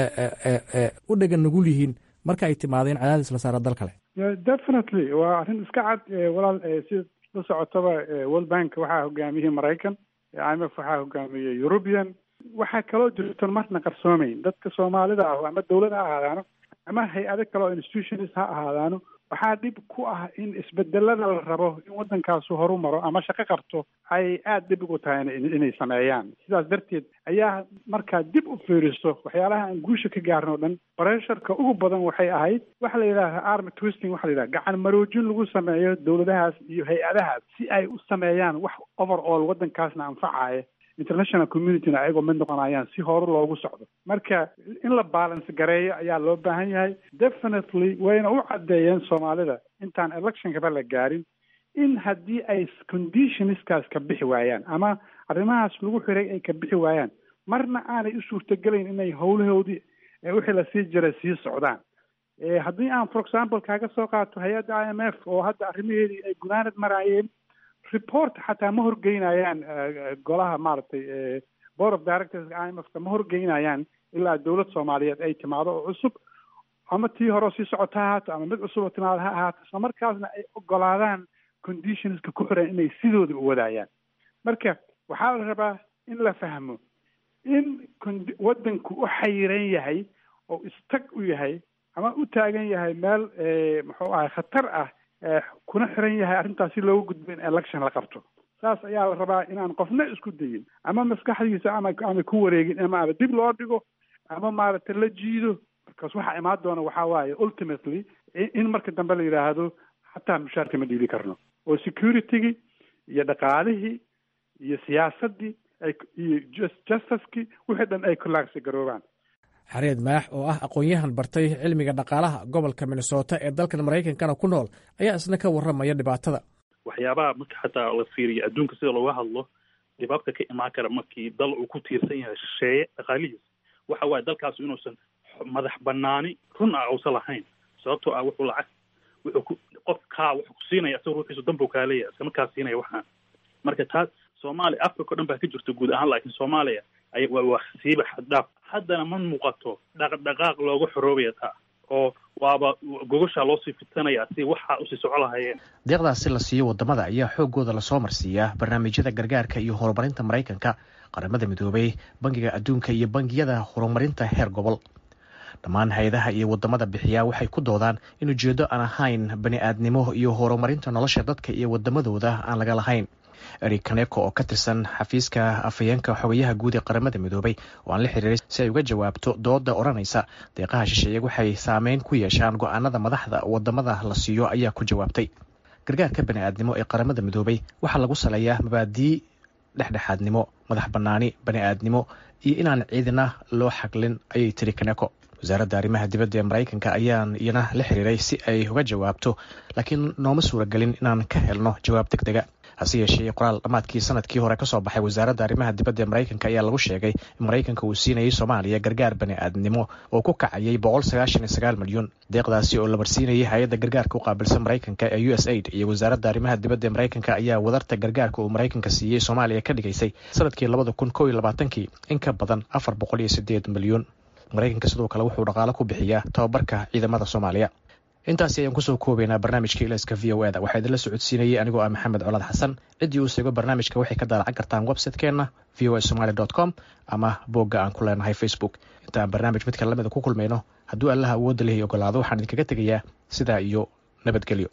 u dhegan nugul yihiin marka ay timaadeen cadaadis la saara dal kale definitely waa arrin iska cad walaal si la socotaba world bank waxaa hogaamiyey maraykan i m f waxaa hogaamiyey european waxaa kaloo jirtan marna qarsoomayn dadka soomaalida ah ama dawlad ha ahaadaano ama hay-ado kale oo institutions ha ahaadaano waxaa dhib ku ah in isbedelada la rabo in waddankaasu horu maro ama shaqo qabto ay aada dhib ugu tahay inay sameeyaan sidaas darteed ayaa markaa dib u fiiriso waxyaalaha aan guusha ka gaarin oo dhan bresharka ugu badan waxay ahayd waxa la yidhaha army twisting waxa la yidhaha gacan maroojin lagu sameeyo dawladahaas iyo hay-adahaas si ay u sameeyaan wax over all waddankaasna anfacaya international communityna ayagoo mid noqonayaan si hore loogu socdo marka in la balance gareeyo ayaa loo baahan yahay definitely wayna u caddeeyeen soomaalida intaan electionkaba la gaarin in haddii ay conditionskaas ka bixi waayaan ama arrimahaas lagu xiray ay ka bixi waayaan marna aanay u suurtagelayn inay howlahoodii wixii lasii jiray sii socdaan haddii aan for example kaaga soo qaato hay-adda i m f oo hadda arrimaheedii ay gunaanad maraayeen report xataa ma horgeynayaan golaha maaragtay board of directors i m f ka ma horgeynayaan ilaa dawlad soomaaliyeed ay timaado oo cusub ama tii hore sii socota ha ahaato ama mid cusub oo timaado ha ahaato isla markaasna ay ogolaadaan conditionska ku xiran inay sidooda u wadaayaan marka waxaa la rabaa in la fahmo in waddanku u xayiran yahay oo istag u yahay ama u taagan yahay meel muxuu ahay khatar ah kuna xiran yahay arrintaas si looga gudbo in election la qabto saas ayaa la rabaa inaan qofna isku dayin ama maskaxdiisa ama ama ku wareegin ama ama dib loo dhigo ama maaragtay la jiido markaas waxaa imaan doona waxaa waaye ultimately in marka dambe la yidhaahdo xataa mushaarka ma dhiibi karno oo securitygii iyo dhaqaalihii iyo siyaasaddii ay iyo justicekii wixii dhan ay kulaagsi garoobaan xareed maax oo ah aqoon-yahan bartay cilmiga dhaqaalaha gobolka minnesota ee dalkan maraykankana ku nool ayaa isna ka warramaya dhibaatada waxyaabaha marka xataa la fiiriyo adduunka sida looga hadlo dhibaabka ka imaan kara markii dal uu ku tiirsan yahay shisheeye dhaqaalihiis waxa waaye dalkaasu inuusan madax banaani run ah uusan lahayn sababtoo ah wuxuu lacag wuxuu ku qof kaa wuxuu ku siinaya isaga ruuxiisu danbuu kaa leeyahay isla markaa siinaya waxaan marka taas soomaaliya africa o dhan baa ka jirta guud ahaan laakiin soomaaliya ay waa wax siiba xaddhaaf haddana ma muuqato dhaqdhaqaaq looga xoroobaya taa oo waaba gogoshaa loosii fitanaya si waxaa usii soco lahayeen deeqdaasi la siiyo wadamada ayaa xooggooda lasoo marsiiyaa barnaamijyada gargaarka iyo horumarinta maraykanka qaramada midoobay bangiga adduunka iyo bangiyada horumarinta heer gobol dhammaan hay-adaha iyo wadamada bixiyaa waxay ku doodaan in ujeedo aan ahayn bani-aadnimo iyo horumarinta nolosha dadka iyo wadamadooda aan laga lahayn eri kaneko oo ka tirsan xafiiska afhayeenka xogayaha guud ee qaramada midoobay oo aan la xiriiray si ay uga jawaabto dooda odhanaysa deeqaha shisheeye waxay saameyn ku yeeshaan go-aanada madaxda wadamada la siiyo ayaa ku jawaabtay gargaarka bani'aadnimo ee qaramada midoobay waxaa lagu saleeyaa mabaadii dhexdhexaadnimo madax bannaani bani'aadnimo iyo inaan ciidina loo xaglin ayay tiri kaneko wasaaradda arrimaha dibadda ee maraykanka ayaan iyana la xiriiray si ay uga jawaabto laakiin nooma suuragelin inaan ka helno jawaab deg dega hase yeeshee qoraal dhammaadkii sanadkii hore kasoo baxay wasaaradda arrimaha dibadda ee maraykanka ayaa lagu sheegay in maraykanka uu siinayay soomaaliya gargaar bani'aadnimo oo ku kacayay boqol sagaashan iyo sagaal milyan deeqdaasi oo la marsiinayay hay-adda gargaarka u qaabilsan maraykanka ee u s aid iyo wasaaradda arrimaha dibadda ee maraykanka ayaa wadarta gargaarka uu maraykanka siiyey soomaaliya ka dhigaysay sanadkii labada kun kow iyo labaatankii in ka badan afar boqol iyo sideed milyan maraykanka sidoo kale wuxuu dhaqaalo ku bixiyaa tababarka ciidamada soomaaliya intaasi ayaan kusoo koobaynaa barnaamijka ilayska v o eda waxaa idinla socodsiinayay anigoo ah maxamed colaad xasan ciddii uu seego barnaamijka waxay ka daalacan kartaan website-keenna v o a somaly dot com ama boogga aan ku leenahay facebook inta aan barnaamij midka lamida ku kulmayno hadduu allaha awoodda lehay ogolaado waxaan idinkaga tegayaa sidaa iyo nabadgelyo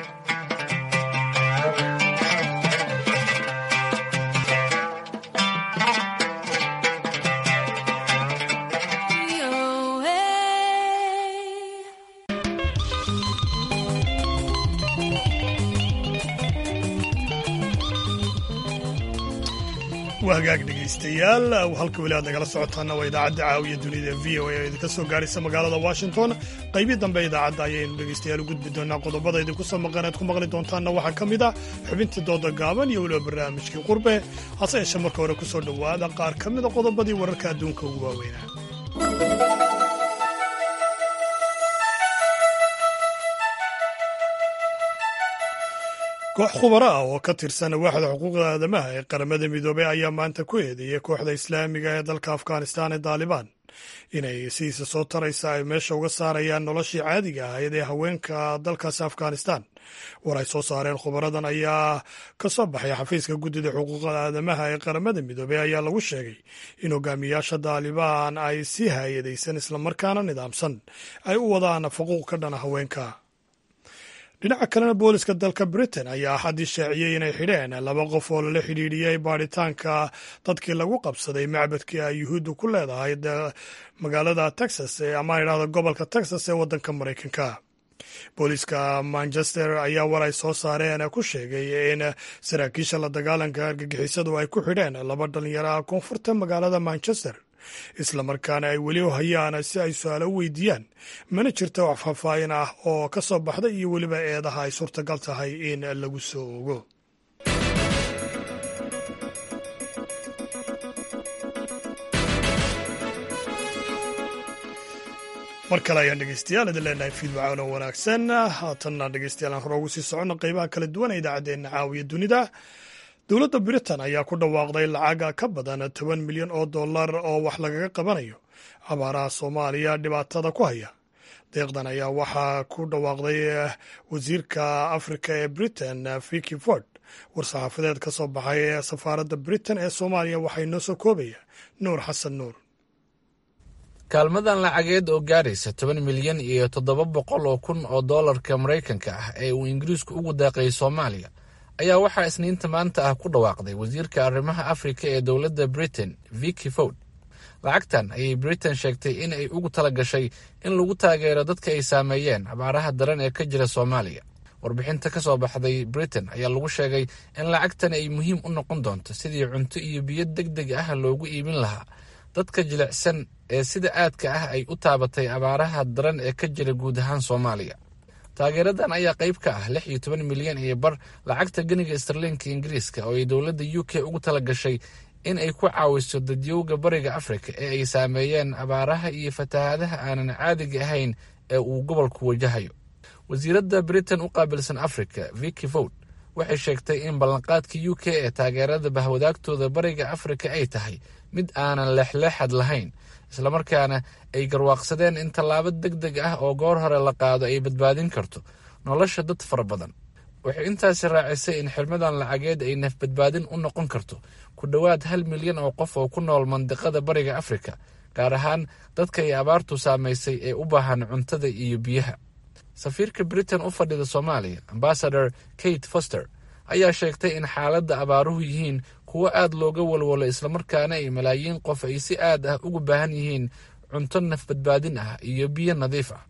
waa hagaag dhegaystayaal halka weli aad nagala socotaana waa idaacadda caawiya dunida v o a oo idinka soo gaaraysa magaalada washington qaybii dambe idaacadda ayaynu dhegaystayaal u gudbi doonaa qodobada idinku soo maqan aad ku maqli doontaanna waxaa ka mid ah xubintii dooda gaaban iyo weliba barnaamijkii qurbe hase yeeshee marka hore ku soo dhowaada qaar ka mida qodobadii wararka adduunka ugu waaweynaa koox khubaro ah oo ka tirsan waaxda xuquuqda aadamaha ee qaramada midoobey ayaa maanta ku eedeeyey kooxda islaamiga ee dalka afghanistan ee daalibaan inay sidiisa soo taraysa ay meesha uga saarayaan noloshii caadiga ahayd ee haweenka dalkaasi afghanistan war ay soo saareen khubaradan ayaa ka soo baxay xafiiska guddida xuquuqda aadamaha ee qaramada midoobey ayaa lagu sheegay in hogaamiyaasha daalibaan ay si hay-adaysan islamarkaana nidaamsan ay u wadaan faquuq ka dhana haweenka dhinaca kalena booliska dalka britain ayaa axaddii shaaciyey inay xidheen laba qof oo lala xidhiidhiyey baadhitaanka dadkii lagu qabsaday macbadkii ay yuhuuddu ku leedahay magaalada texas ama idhahda gobolka texas ee waddanka maraykanka booliska manchester ayaa war ay soo saareen ku sheegay in saraakiisha la dagaalanka argagixisadu ay ku xidheen laba dhalinyaro ah koonfurta magaalada manchester islamarkaana ay weli hayaan si ay su-aalo u weydiiyaan mana jirto wax faahfaahin ah oo ka soo baxda iyo weliba eedaha ay suurtagal tahay in lagu soo ogo mar kale ayaan dhegeystayaal idin leenahay fiidwacaan oo wanaagsan haatanna dhegeystayaal aan hore ugu sii soconno qeybaha kala duwan ee idaacaddeenna caawiya dunida dowladda britain ayaa ku dhawaaqday lacaga ka badan toban milyan oo dollar oo wax lagaga qabanayo abaaraha soomaaliya dhibaatada ku haya deeqdan ayaa waxaa ku dhawaaqday wasiirka afrika ee britain viki ford war-saxaafadeed ka soo baxay ee safaaradda britain ee soomaaliya waxaa inoo soo koobaya nuur xasan nuur kaalmadan lacageed oo gaadhaysa toban milyan iyo toddoba boqol oo kun oo dollarka maraykanka ah ee uu ingiriisku ugu daaqayay soomaaliya ayaa waxaa isniinta maanta ah ku dhawaaqday wasiirka arrimaha afrika ee dowladda britain viki ford lacagtan ayay britain sheegtay in ay ugu tala gashay in lagu taageero dadka ay saameeyeen abaaraha daran ee ka jira soomaaliya warbixinta ka soo baxday britain ayaa lagu sheegay in lacagtan ay muhiim u noqon doonto sidii cunto iyo biyo deg deg ah loogu iibin lahaa dadka jilicsan ee sida aadka ah ay u taabatay abaaraha daran ee ka jira guud ahaan soomaaliya taageeradan ayaa qayb ka ah lix iyo toban milyan iyo bar lacagta geniga starliinka ingiriiska oo ay dowladda u k ugu tala gashay in ay ku caawiso dadyowga bariga afrika ee ay saameeyeen abaaraha iyo fatahaadaha aanan caadiga ahayn ee uu gobolku wajahayo wasiiradda britain u qaabilsan afrika viki ford waxay sheegtay in ballanqaadka u k ee taageerada bahwadaagtooda bariga afrika ay tahay mid aanan leexleexad lahayn islamarkaana ay garwaaqsadeen in tallaabo deg deg ah oo goor hore la qaado ay badbaadin karto nolosha dad fara badan waxay intaasi raacisay in xirmadan lacageed ay nafbadbaadin u noqon karto ku dhowaad hal milyan oo qof oo ku nool mandiqada bariga afrika gaar ahaan dadka ay abaartu saamaysay ee u baahan cuntada iyo biyaha safiirka britain u fadhida soomaaliya ambasador kate foster ayaa sheegtay in xaaladda abaaruhu yihiin kuwo aad looga walwalo islamarkaana ay malaayiin qof ay si aad ah ugu baahan yihiin cunto nafbadbaadin ah iyo biyo nadiif ah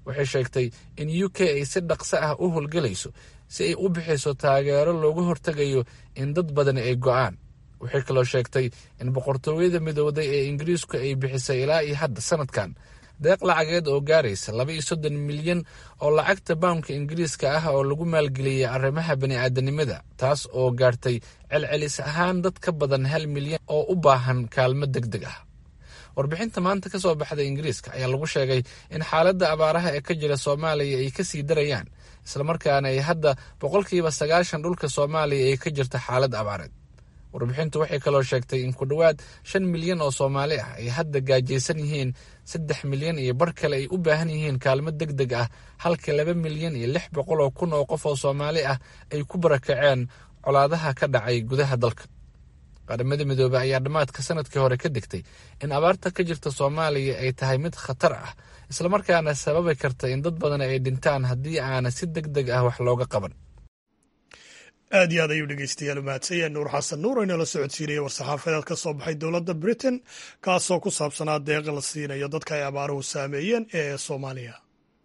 waxay sheegtay in u k ay si dhaqso ah u howlgelayso si ay u bixiso taageero looga hortegayo in dad badani ay go'aan waxay kaloo sheegtay in boqortooyada midowday ee ingiriisku ay bixisay ilaa iyo hadda sanadkan deeq lacageed oo gaaraysa laba iyo soddon milyan oo lacagta bawnka ingiriiska ah oo lagu maalgeliyey arrimaha bani'aadanimada taas oo gaartay celcelis ahaan dad ka badan hal milyan oo u baahan kaalmo deg deg ah warbixinta maanta ka soo baxday ingiriiska ayaa lagu sheegay in xaaladda abaaraha ee ka jira soomaaliya ay ka sii darayaan islamarkaana ay hadda boqolkiiba sagaashan dhulka soomaaliya ay ka jirta xaalad abaareed warbixintu waxay kaloo sheegtay in ku dhowaad shan milyan oo soomaali ah ay hadda gaajaysan yihiin saddex milyan iyo bar kale ay u baahan yihiin kaalmo deg deg ah halka laba milyan iyo lix boqol oo kun oo qof oo soomaali ah ay ku barakaceen colaadaha ka dhacay gudaha dalka qaramada midoobey ayaa dhammaadka sanadkii hore ka digtay in abaarta ka jirta soomaaliya ay tahay mid khatar ah islamarkaana sababi karta in dad badan ay dhintaan haddii aana si deg deg ah wax looga qaban aad iyo aad ayuu dhegeystayaal umahadsanya nuur xasan nuur oo inala socodsiinaya war-saxaafadeed ka soo baxay dowladda britain kaasoo ku saabsanaa deeqa la siinayo dadka ay abaaruhu saameeyeen ee soomaaliya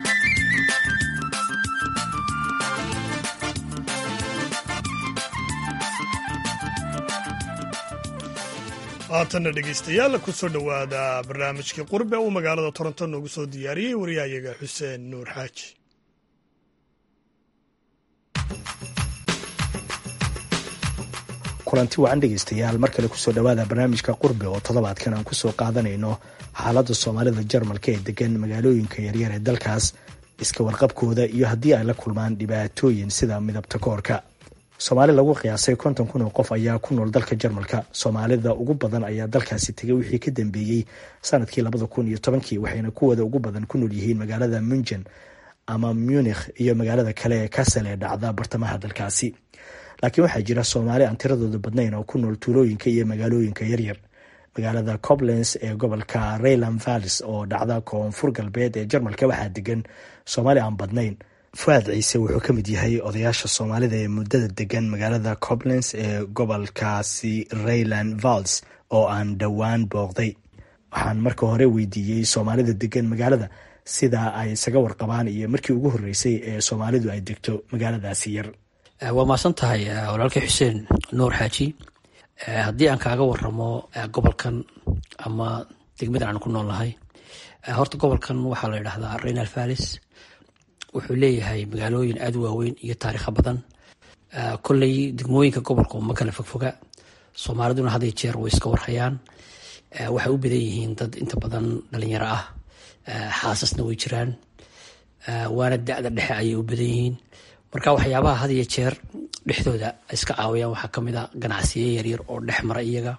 haatanna dhegeystayaal kusoo dhowaada barnaamijkii qurbe uu magaalada toronto noogu soo diyaariyey waryahayaga xuseen nuur xaaji kulanti wacan dhegeystayaal mar kale kusoo dhowaada barnaamijka qurbe oo toddobaadkan aan kusoo qaadanayno xaaladda soomaalida jarmalka ee degan magaalooyinka yaryar ee dalkaas iska warqabkooda iyo haddii ay la kulmaan dhibaatooyin sida midabta koorka soomaali lagu qiyaasay konton kun oo qof ayaa ku nool dalka jarmalka soomaalida ugu badan ayaa dalkaasi tegay wixii ka dambeeyey sanadkii labada kun iyo tobankii waxayna kuwooda ugu badan ku nool yihiin magaalada munjen ama munikh iyo magaalada kale ee kasel ee dhacda bartamaha dalkaasi laakiin waxaa jira soomaali aan tiradooda badnayn oo ku nool tuulooyinka iyo magaalooyinka yaryar magaalada coblens ee gobolka rayland vallis oo dhacda koonfur galbeed ee jarmalka waxaa degan soomaali aan badnayn fuaad ciise wuxuu ka mid yahay odayaasha soomaalida ee muddada degan magaalada coblens ee gobolkaasi rayland valls oo aan dhowaan booqday waxaan marka hore weydiiyey soomaalida degan magaalada sida ay isaga warqabaan iyo markii ugu horreysay ee soomaalidu ay degto magaaladaasi yar waa mahadsan tahay walaalkii xuseen nuur xaaji haddii aan kaaga waramo gobolkan ama degmadan aan ku nool nahay horta gobolkan waxaa la yidhahdaa raynal vallis wuxuu leeyahay magaalooyin aada u waaweyn iyo taariikha badan kolley degmooyinka gobolka ma kala fogfoga soomaaliduna had iyo jeer way iska warhayaan waxay u badan yihiin dad inta badan dhalinyaro ah xaasasna way jiraan waana da-da dhexe ayay u badan yihiin marka waxyaabaha had iyo jeer dhexdooda iska caawiyaan waxaa kamid a ganacsiyo yaryar oo dhex mara iyaga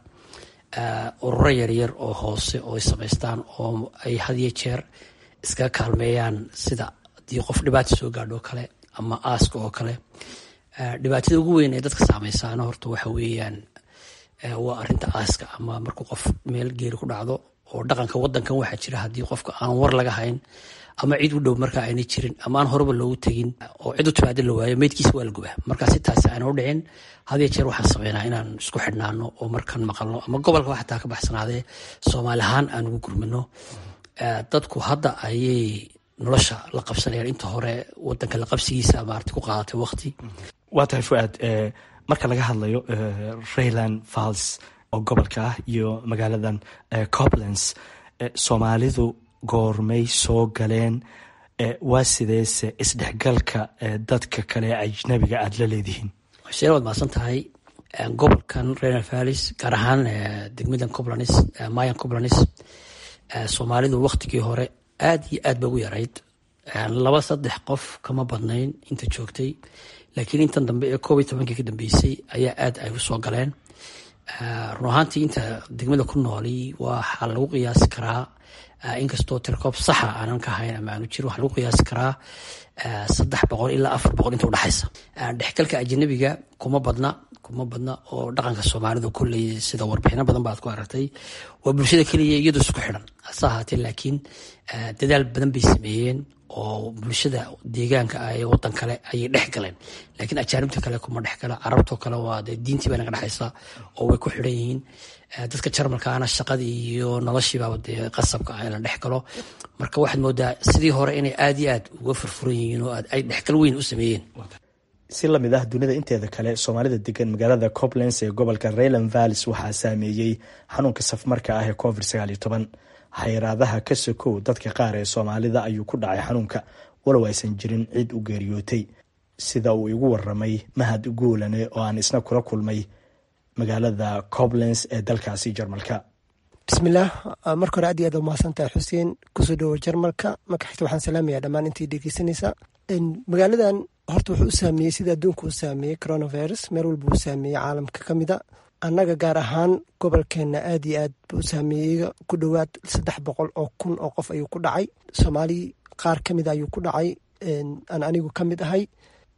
ururo yaryar oo hoose oo ay samaystaan oo ay had iyo jeer iskaga kaalmeeyaan sida haddii qof dhibaata soo gaadho oo kale ama aaska oo kale dhibaatada ugu weyn ee dadka saameysaana horta waxa weeyaan waa arinta aaska ama markuu qof meel geeri ku dhacdo oo dhaqanka wadankan waxaa jira haddii qofka aan war laga hayn ama cid u dhow markaa ayna jirin ama aan horeba loogu tegin oo cid u timaado la waayo meydkiisa waa la gubaa marka si taasi aana u dhicin had iyo jeer waxaan sameynaa inaan isku xidhnaano oo markaan maqalno ama gobolka xataa ka baxsanaadee soomaali ahaan aan ugu gurmano dadku hadda ayay nolosha la qabsanayaan inta hore wadanka la qabsigiisa maarata ku qaadatay waqti waa tahay fuaad marka laga hadlayo rayland falls oo gobolka ah iyo magaaladan coblens soomaalidu goormay soo galeen waa sideese isdhexgalka dadka kale ajnabiga aada la leedihiin xuseen waad mahadsan tahay gobolkan rayland vallis gaar ahaan degmadan coblanis mayan coblanis soomaalidu waktigii hore aada iyo aad ba ugu yarayd laba saddex qof kama badnayn inta joogtay laakiin intan dambe ee koob iyo tobankii ka dambeysay ayaa aad ay u soo galeen run ahaantii inta degmada ku nooli waxaa lagu qiyaasi karaa inkastoo tirkoob saxa aanan ka hayn ama aanu jirin waxaa lagu qiyaasi karaa saddex boqol ilaa afar boqol inta udhexaysa dhexgalka ajanabiga kuma badna kuma badna oo dhaqanka soomaalida kolley sida warbixino badan baad ku aragtay waa bulshada keliya iyadoo isku xidhan hase ahaatee laakiin dadaal badan bay sameeyeen oo bulshada deegaanka ah ee wadan kale ayay dhex galeen laakiin ajaanibta kale kuma dhex gala carabtoo kale waa dee diintii bay naga dhexaysa oo way ku xidhan yihiin dadka jarmalkaana shaqadii iyo noloshiibaaba dee qasabka ah in la dhex galo marka waxaad moodaa sidii hore inay aada iyo aad uga furfuran yihiin oo ay dhexgal weyn u sameeyeen si lamid ah dunida inteeda kale soomaalida degan magaalada coblenz ee gobolka rayland vallis waxaa saameeyey xanuunka safmarka ah ee covid sagaal iyo toban xayiraadaha ka sokow dadka qaar ee soomaalida ayuu ku dhacay xanuunka walow aysan jirin cid u geeriyootay sida uu igu waramay mahad guulane oo aan isna kula kulmay magaalada coblenz ee dalkaasi jarmalka bismillaah marka hore aad iyo aad umahadsantahay xuseen kusoo dhowo jarmalka marka xigta waxaan salaamayaa dhammaan intii dhegeysanaysa magaaladan horta wuxuu u saameeyey sida adduunka u saameeyey coronavirus meel walba uu saameeyey caalamka ka mida annaga gaar ahaan gobolkeenna aad iyo aad buu saameeyey ku dhowaad saddex boqol oo kun oo qof ayuu ku dhacay soomaali qaar ka mida ayuu ku dhacay aan anigu ka mid ahay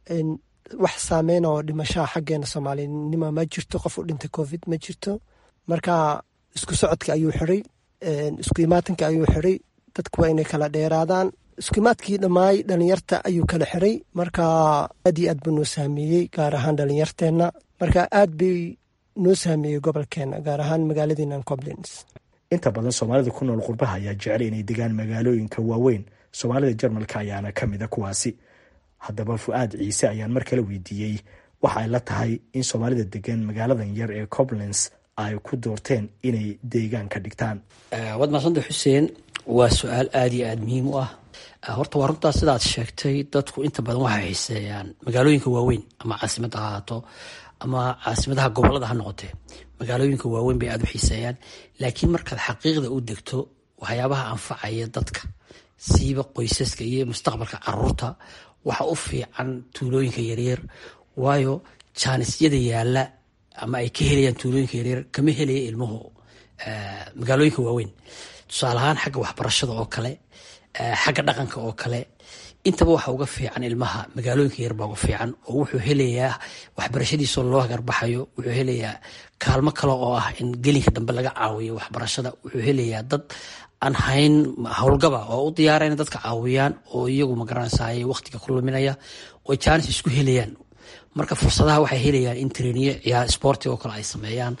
wax saameyn oo dhimashaha xaggeena soomaalinimo ma jirto qof u dhintay covid ma jirto marka isku socodka ayuu xiray isku imaatanka ayuu xiray dadku waa inay kala dheeraadaan iskuimaadkii dhammaay dhalinyarta ayuu kala xiray marka aad iyo aad buu noo saameeyey gaar ahaan dhalinyarteenna marka aad bay noo saameeyey gobolkeena gaar ahaan magaaladiinan coblins inta badan soomaalida ku nool qurbaha ayaa jecel inay degaan magaalooyinka waaweyn soomaalida jarmalka ayaana ka mida kuwaasi haddaba fu-aad ciise ayaan mar kale weydiiyey waxa ay la tahay in soomaalida degan magaaladan yar ee coblins ay ku doorteen inay deegaan ka dhigtaan waad maasanta xuseen waa su-aal aada iyo aada muhiim u ah horta waa runtaa sidaad sheegtay dadku inta badan waxay xiiseeyaan magaalooyinka waaweyn ama caasimada ha ahaato ama caasimadaha gobolada ha noqotee magaalooyinka waaweyn bay aada u xiiseeyaan laakiin markaad xaqiiqda u degto waxyaabaha anfacaya dadka siiba qoysaska iyo mustaqbalka caruurta waxa u fiican tuulooyinka yaryar waayo jaanisyada yaala ama ay ka helayaan tuulooyinka yaryar kama helaya ilmuhu magaalooyinka waaweyn tusaale ahaan xagga waxbarashada oo kale xagga dhaqanka oo kale intaba waxa uga fiican ilmaha magaalooyinka yarbaa uga fiican oo wuxuu helayaa waxbarashadiisoo loo hagarbaxayo wuxuu helayaa kaalmo kale oo ah in gelinka dambe laga caawiyo waxbarashada wuxuu helayaa dad aan hayn howlgaba oo u diyaara ina dadka caawiyaan oo iyagu magaranaysaay waqtiga ku luminaya oo jaanis isku helayaan marka fursadaha waxay helayaan in treniye ciyaar sporti oo kale ay sameeyaan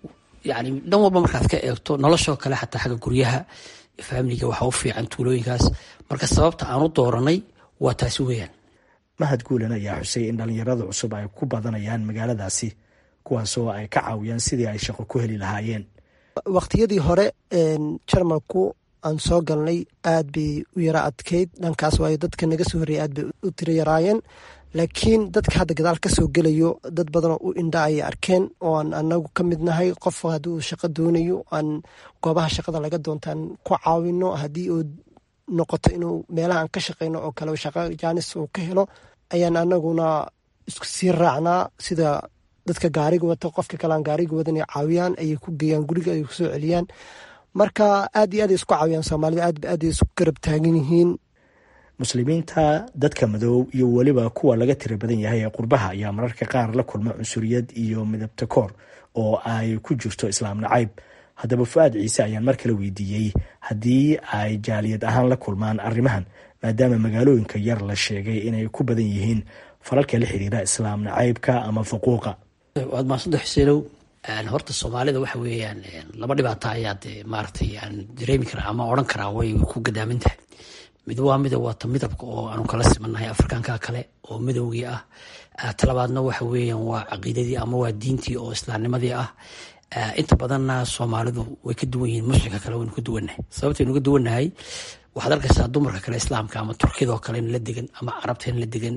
yani dhan walba markaad ka eegto noloshoo kale xataa xagga guryaha faamiliga waxa u fiican tuulooyinkaas marka sababta aan u dooranay waa taasi weyaan mahad guulan ayaa xusay in dhallinyarada cusub ay ku badanayaan magaaladaasi kuwaasoo ay ka caawiyaan sidii ay shaqo ku heli lahaayeen waqtiyadii hore jarmalku aan soo galnay aad bay u yara adkeyd dhankaas waayo dadka naga soo horreeyay aad bay u tiro yaraayeen laakiin dadka hadda gadaal ka soo gelayo dad badanoo u indha ayay arkeen oo aan anagu ka mid nahay qof haddii uu shaqo doonayo aan goobaha shaqada laga doontaan ku caawino haddii uu noqoto inuu meelaha aan ka shaqeyno oo kale shaqo jaanis uu ka helo ayaan anaguna isku sii raacnaa sida dadka gaariga wata qofka kale aan gaariga wadan ay caawiyaan ayay ku geeyaan guriga ay kusoo celiyaan marka aad iyo aad ay isku caawiyaan soomaalida aad aad ay isku garab taagan yihiin muslimiinta dadka madow iyo weliba kuwa laga tira badan yahay ee qurbaha ayaa mararka qaar la kulma cunsuriyad iyo midabta koor oo ay ku jirto islaam nacayb haddaba fu-aad ciise ayaan mar kale weydiiyey haddii ay jaaliyad ahaan la kulmaan arrimahan maadaama magaalooyinka yar la sheegay inay ku badan yihiin falalka la xiriira islaam nacaybka ama fuquuqa waad maasanta xuseenow horta soomaalida waxa weeyaan laba dhibaato ayaa dee maaragtay aan dareemi karaa ama odhan karaa way ku gadaaman tahay mid waa mida waata midabka oo aanu kala simannahay afrikaanka kale oo midowgii ah talabaadna waxa weeyaan waa caqiidadii ama waa diintii oo islaamnimadii ah inta badanna soomaalidu way ka duwan yihiin muslimka kale waynu ka duwannahay sababtaynu ka duwannahay waxaad arkaysaa dumarka kale islaamka ama turkiyadoo kale in la degan ama carabta in la degan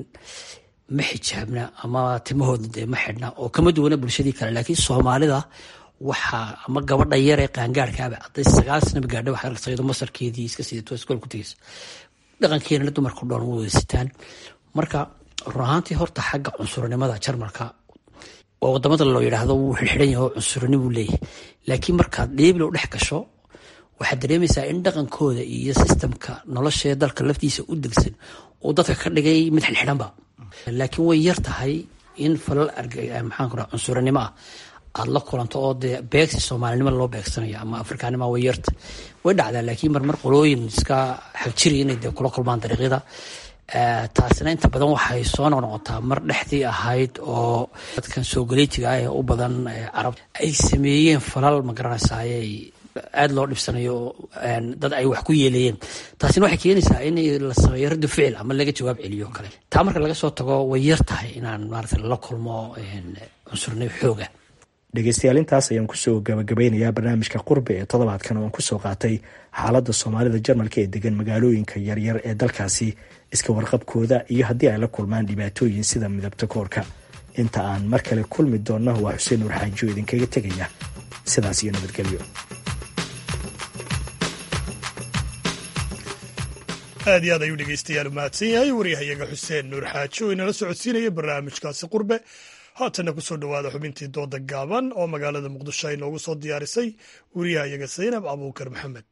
ma xijaabna ama timahooda dee ma xidhna oo kama duwana bulshadii kale laakiin soomaalida waxaa ama gabadha yar ee qaangaarkaaba hadday sagaal sanaba gaadha waxaad arkaysaa iyadoo masarkeedii iska sidato iskool ku tegeysa dhaqankeenana dumarka dhoon way wada sitaan marka run ahaantii horta xagga cunsurinimada jarmalka waa wadamada loo yidhaahdo wuu xirxiran yahay oo cunsurini buu leeyahay laakiin markaad dheebilo dhex gasho waxaad dareemaysaa in dhaqankooda iyo sistamka noloshee dalka laftiisa u degsan uu dadka ka dhigay mid xilxidhanba laakiin way yar tahay in falal maxaan ku raa cunsurinimo ah aada la kulanto oo dee beegsi soomaalinimo loo beegsanayo ama afrikaanima way yarta way dhacdaa laakiin marmar qolooyin iska xagjiri inay dee kula kulmaan dariiqyada taasina inta badan waxay soo noqnoqotaa mar dhexdii ahayd oo dadkan soogaleetiga ah ee u badan carab ay sameeyeen falal magaranaysaayey aada loo dhibsanayo dad ay wax ku yeelayeen taasina waxay keenaysaa in la sameeyo raddu ficil ama laga jawaab celiyo kale taa marka laga soo tago way yar tahay inaan maarata la kulmo cunsurnimo xooga dhegeystayaal intaas ayaan kusoo gabagabeynayaa barnaamijka qurbi ee toddobaadkan oo aan kusoo qaatay xaaladda soomaalida jarmalka ee degan magaalooyinka yaryar ee dalkaasi iska warqabkooda iyo haddii ay la kulmaan dhibaatooyin sida midabta koorka inta aan mar kale kulmi doonno waa xuseen nuur xaajiyo idinkaga tegaya sidaas iyo nabadgelyo aad iyo aad ayuu dhegeystayaal u mahadsan yahay waryahayaga xuseen nuur xaaji oo inala socodsiinaya barnaamijkaasi qurbe haatanna kusoo dhowaada xubintii dooda gaaban oo magaalada muqdisho ay noogu soo diyaarisay wariyahayaga saynab abuukar maxamed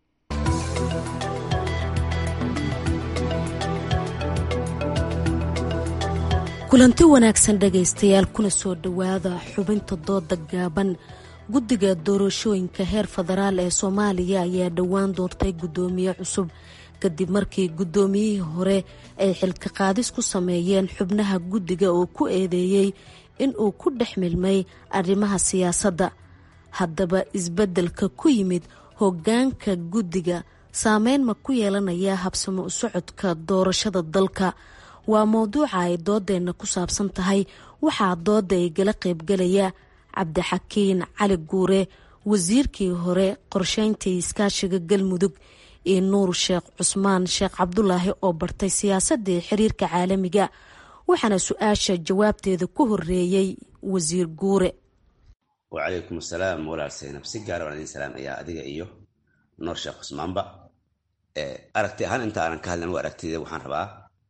kulanti wanaagsan dhegaystayaal kuna soo dhowaada xubinta dooda gaaban guddiga doorashooyinka heer federaal ee soomaaliya ayaa dhowaan doortay guddoomiye cusub kadib markii guddoomiyihii hore ay xilka qaadis ku sameeyeen xubnaha guddiga oo ku eedeeyey in uu ku dhex milmay arrimaha siyaasadda haddaba isbeddelka ku yimid hoggaanka guddiga saameyn ma ku yeelanaya habsamo u socodka doorashada dalka waa mowduuca ay doodeenna ku saabsan tahay waxaa dooda ay gala qaybgalaya cabdixakiin cali guure wasiirkii hore qorsheyntii iskaashiga galmudug iyo nuur sheekh cusmaan sheekh cabdulaahi oo bartay siyaasadii xiriirka caalamiga waxaana su-aasha jawaabteeda ku horeeyey wasiir guure wacalaykum asalaam walaal saynab si gaara waan idin salaamayaa adiga iyo nuur sheekh cusmaanba aragti ahaan inta aanan ka hadlan waa aragtida waxaan rabaa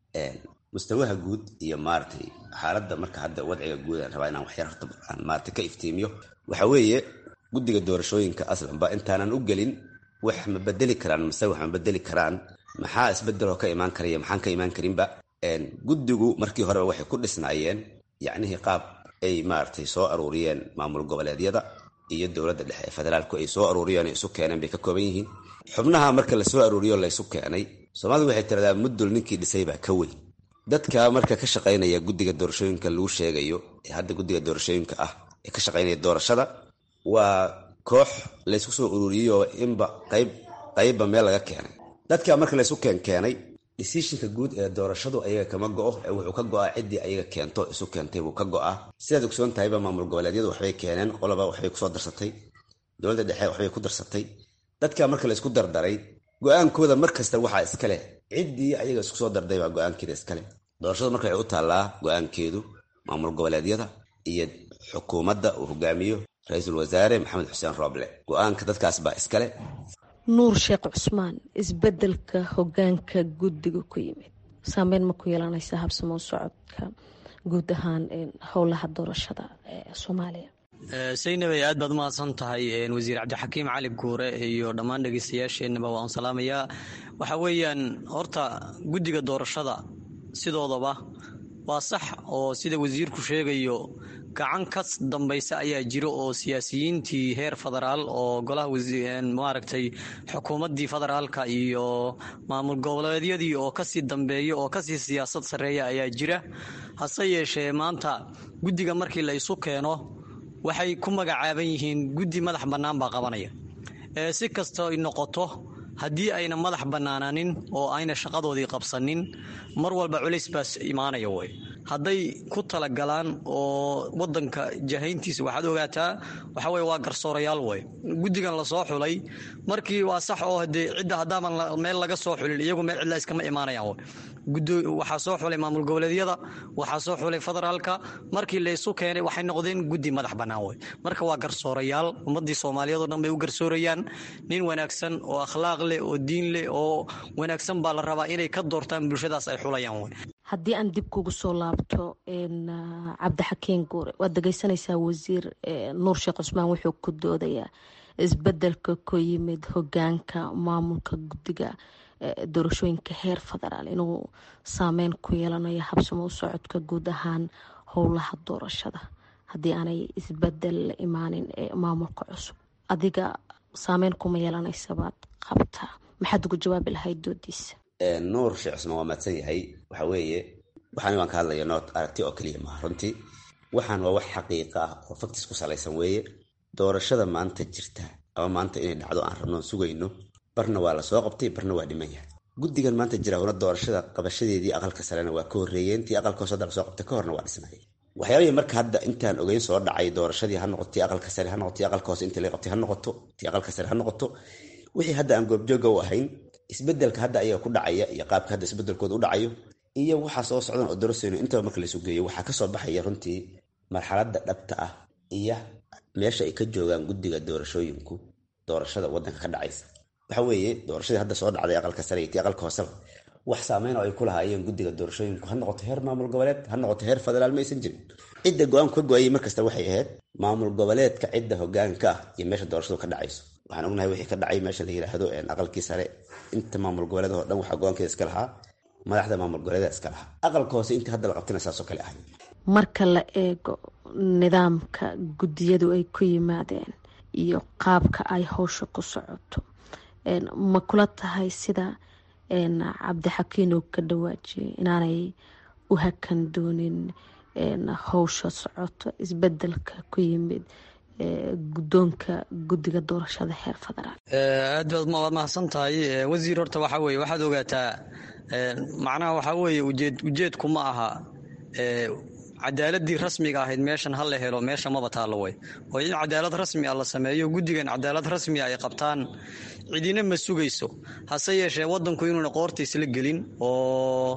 mustawaha guud iyo maaratay xaaladda marka hadda wadciga guud aan rabaa inaan waxyar horta aan maarata ka iftiimiyo waxa weeye guddiga doorashooyinka aslanba intaanan u gelin wax ma bedeli karaan mase wax ma bedeli karaan maxaa isbedeloo ka imaan karaya maxaan ka imaan karinba guddigu markii horeba waxay ku dhisnaayeen yacnihii qaab ay maaratay soo aruuriyeen maamul goboleedyada iyo dowladda dhexe ee federaalku ay soo aruuriyeen isu keeneen bay ka kooban yihiin xubnaha marka lasoo aruuriyo laysu keenay soomaalidu waxay tiradaa muddul ninkii dhisay baa ka weyn dadka marka ka shaqaynaya guddiga doorashooyinka lagu sheegayo ee hadda guddiga doorashooyinka ah ee ka shaqaynaya doorashada waa koox laysku soo ururiyeyoo inba qayb qaybba meel laga keenay dadka marka laysu keenkeenay decisionka guud ee doorashadu ayaga kama go-o ee wuxuu ka go-aa ciddii ayaga keento isu keentay buu ka go-aa sidaad ogsoon tahayba maamul goboleedyadu waxbay keeneen qoloba waxbay kusoo darsatay dowladda dhexe waxbay ku darsatay dadka marka laysku dardaray go-aankooda mar kasta waxaa iskaleh ciddii ayaga isku soo darday baa go-aankeeda iskaleh doorashadu marka waxay u taallaa go-aankeedu maamul goboleedyada iyo xukuumadda uu hogaamiyo ra-iisul wasaare maxamed xuseen rooble go-aanka dadkaas baa iskale nuur sheekh cusmaan isbedelka hogaanka guddiga ku yimid saameyn ma ku yeelanaysa habsamo socodka guud ahaan howlaha doorashada ee soomaaliya saynabay aad baad umahadsan tahay wasiir cabdixakiim cali guure iyo dhammaan dhegeystayaasheenaba waan salaamayaa waxa weeyaan horta guddiga doorashada sidoodaba waa sax oo sida wasiirku sheegayo gacan ka dambaysa ayaa jiro oo siyaasiyiintii heer federaal oo golaha maaragtay xukuumaddii federaalka iyo maamul goboleedyadii oo kasii dambeeya oo kasii siyaasad sarreeya ayaa jira hase yeeshee maanta guddiga markii la isu keeno waxay ku magacaaban yihiin guddi madax bannaan baa qabanaya si kasta ay noqoto haddii ayna madax bannaanaanin oo ayna shaqadoodii qabsanin mar walba culays baas imaanaya way hadday ku talagalaan oo wadanka jahayntiisa waxaad ogaataa waxa weye waa garsoorayaal way guddigan lasoo xulay markii waa sax oo hadee cidda haddaaban meel laga soo xulin iyagu meel cidla iskama imaanayaan way waxaa soo xulay maamul goboleedyada waxaa soo xulay federaalka markii laysu keenay waxay noqdeen guddi madax bannaan wey marka waa garsoorayaal ummadii soomaaliyeed oo dhan bay u garsoorayaan nin wanaagsan oo akhlaaq leh oo diin leh oo wanaagsan baa la rabaa inay ka doortaan bulshadaas ay xulayaan wey haddii aan dib kugu soo laabto cabdixakiin guure waad dhegeysanaysaa wasiir nuur sheekh cusmaan wuxuu ku doodayaa isbedelka ku yimid hogaanka maamulka guddiga doorashooyinka heer federaal inuu saameyn ku yeelanayo habsamo u socodka guud ahaan howlaha doorashada haddii aanay isbedel la imaanin ee maamulka cusub adiga saameyn kuma yeelanaysabaad qabtaa maxaad uga jawaabi lahayd doodiisa nuur sheekh cusmaan waa mahadsan yahay waxa weeye waxaan waan ka hadlaya nood aragti oo keliya maaha runtii waxaan waa wax xaqiiqa ah oo faktis ku salaysan weeye doorashada maanta jirta ama maanta inay dhacdo aan rabnoon sugayno barna waa lasoo qabtay barna waa dhiman yahay guddigan maanta jira una doorashada qabashadeedii aqalka sarena waa ka horreeyeen tii aqalka hoose hadda lasoo qabtay ka horna waa dhisnay waxyaabihii marka hadda intaan ogeyn soo dhacay doorashadii ha noqoto tii aqalka sare ha noqoto tii aqalka hoose intii la qabtay ha noqoto tii aqalka sare ha noqoto wixii hadda aan goobjooga u ahayn isbedelka hadda ayaga ku dhacaya iyo qaabka hadda isbedelkooda u dhacayo iyo waxaa soo socdan oo doraseyno intaba marka laysu geeyo waxaa kasoo baxaya runtii marxaladda dhabta ah iyo meesha ay ka joogaan guddiga doorashooyinku doorashada wadanka ka dhacaysa waxa weeye doorashadii hadda soo dhacday aqalka sare iyo tii aqalka hooseba wax saameyn oo ay ku lahaayeen guddiga doorashooyinku ha noqoto heer maamul goboleed ha noqoto heer federaal ma aysan jirin cidda go-aanku ka go-ayay markasta waxay ahayd maamul goboleedka cidda hogaanka ah iyo meesha doorashadu ka dhacayso waxaan ognahay wixii ka dhacay meesha la yidhaahdo aqalkii sare inta maamul goboleedahoo dhan waxaa go-aankeeda iska lahaa madaxda maamul goboleeda iska lahaa aqalka hoose intii hadda la qabtana saasoo kale ahay marka la eego nidaamka guddiyadu ay ku yimaadeen iyo qaabka ay howsha ku socoto ma kula tahay sida cabdixakiin uu ka dhawaajiyay inaanay u hakan doonin howsha socoto isbedelka ku yimid guddoonka guddiga doorashada heer federaal aad baad waad mahadsan tahay wasiir horta waxaa weye waxaad ogaataa macnaha waxaa weeye ujeed ujeedku ma aha cadaaladii rasmiga ahayd meeshan ha la helo meesha maba taallo way oo in cadaalad rasmi ah la sameeyo guddigan cadaalad rasmi ay qabtaan cidina ma sugayso hase yeeshee wadanku inuuna qoortiisla gelin oo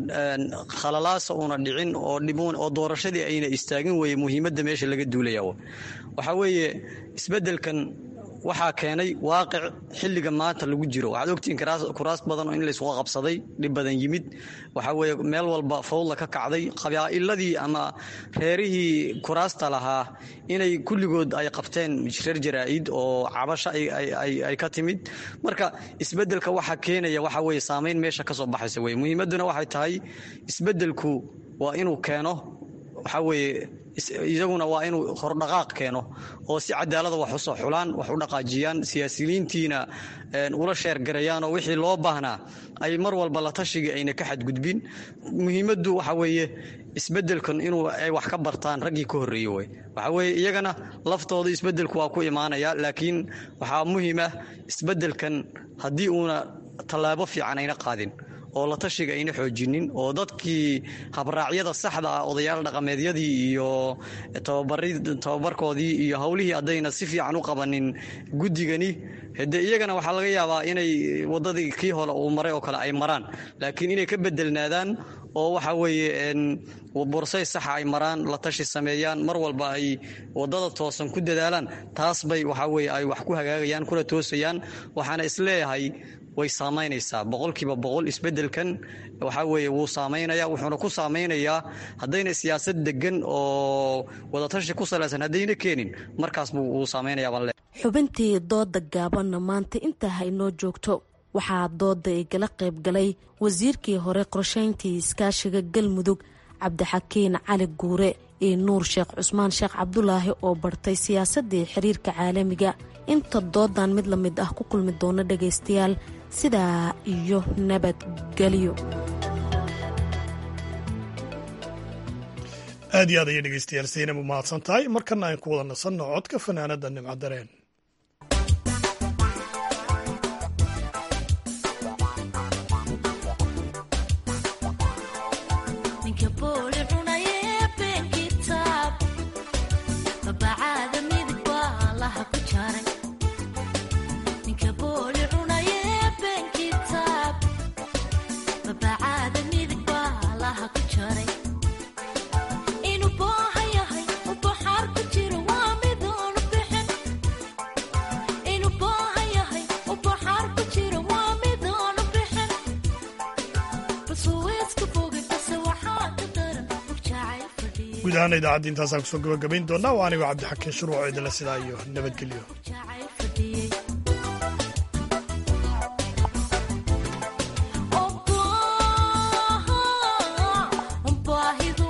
khalalaasa uuna dhicin oo doorashadii ayna istaagin weye muhiimadda meesha laga duulaya waxaa weeye isbedelkan waxaa keenay waaqic xilliga maanta lagu jiro waxaad ogtihiin kuraas badan oo in laysuga qabsaday dhib badan yimid waxaa weeye meel walba fawdla ka kacday qabaa'iladii ama reerihii kuraasta lahaa inay kulligood ay qabteen reer jaraa'id oo cabasho ay ka timid marka isbedelka waxaa keenaya waxa weye saamayn meesha ka soo baxaysa weye muhiimadduna waxay tahay isbedelku waa inuu keeno waxaa weeye iyaguna waa inuu hordhaqaaq keeno oo si cadaalada wax usoo xulaan wax u dhaqaajiyaan siyaasiyiintiina ula sheergarayaan oo wixii loo baahnaa ay mar walba la tashigii ayna ka xadgudbin muhiimaddu waxa weeye isbedelkan inuu ay wax ka bartaan raggii ka horreeyey wey waxa weeye iyagana laftooda isbedelku waa ku imaanaya laakiin waxaa muhiim ah isbedelkan haddii uuna tallaabo fiican ayna qaadin oo la tashiga ayna xoojinin oo dadkii habraacyada saxda ah odayaal dhaqameedyadii iyo tababarkoodii iyo howlihii haddayna si fiican u qabanin guddigani hade iyagana waxaa laga yaabaa inay wadadii kii hore uu maray oo kale ay maraan laakiin inay ka bedelnaadaan oo waxa weeye borsay saxa ay maraan la tashi sameeyaan mar walba ay wadada toosan ku dadaalaan taas bay waxa weye ay wax ku hagaagayaan kuna toosayaan waxaana isleeyahay way saamaynaysaa boqolkiiba boqol isbedelkan waxaa weeye wuu saamaynaya wuxuuna ku saameynayaa haddayna siyaasad degan oo wadatashi ku salaysan haddayna keenin markaas wuu saameynayaa baan le xubintii dooda gaabanna maanta intaa haynoo joogto waxaa dooda igala qayb galay wasiirkii hore qorsheyntii iskaashiga galmudug cabdixakiin cali guure iyo nuur sheekh cusmaan sheekh cabdulaahi oo bartay siyaasadii xiriirka caalamiga inta doodan mid la mid ah ku kulmi doona dhagaystayaal sidaa iyo nabadgelyo aad iyo aad ayay dhegeystayaal saynab u mahadsan tahay markana aan ku wada nasanno codka fanaanada nimcadareen guud ahaan idaacadda intaasaan kusoo gabagabayn doonaa waa anigoo cabdixakiin shuruuco idinla sidaa iyo nabadgelyo baahidu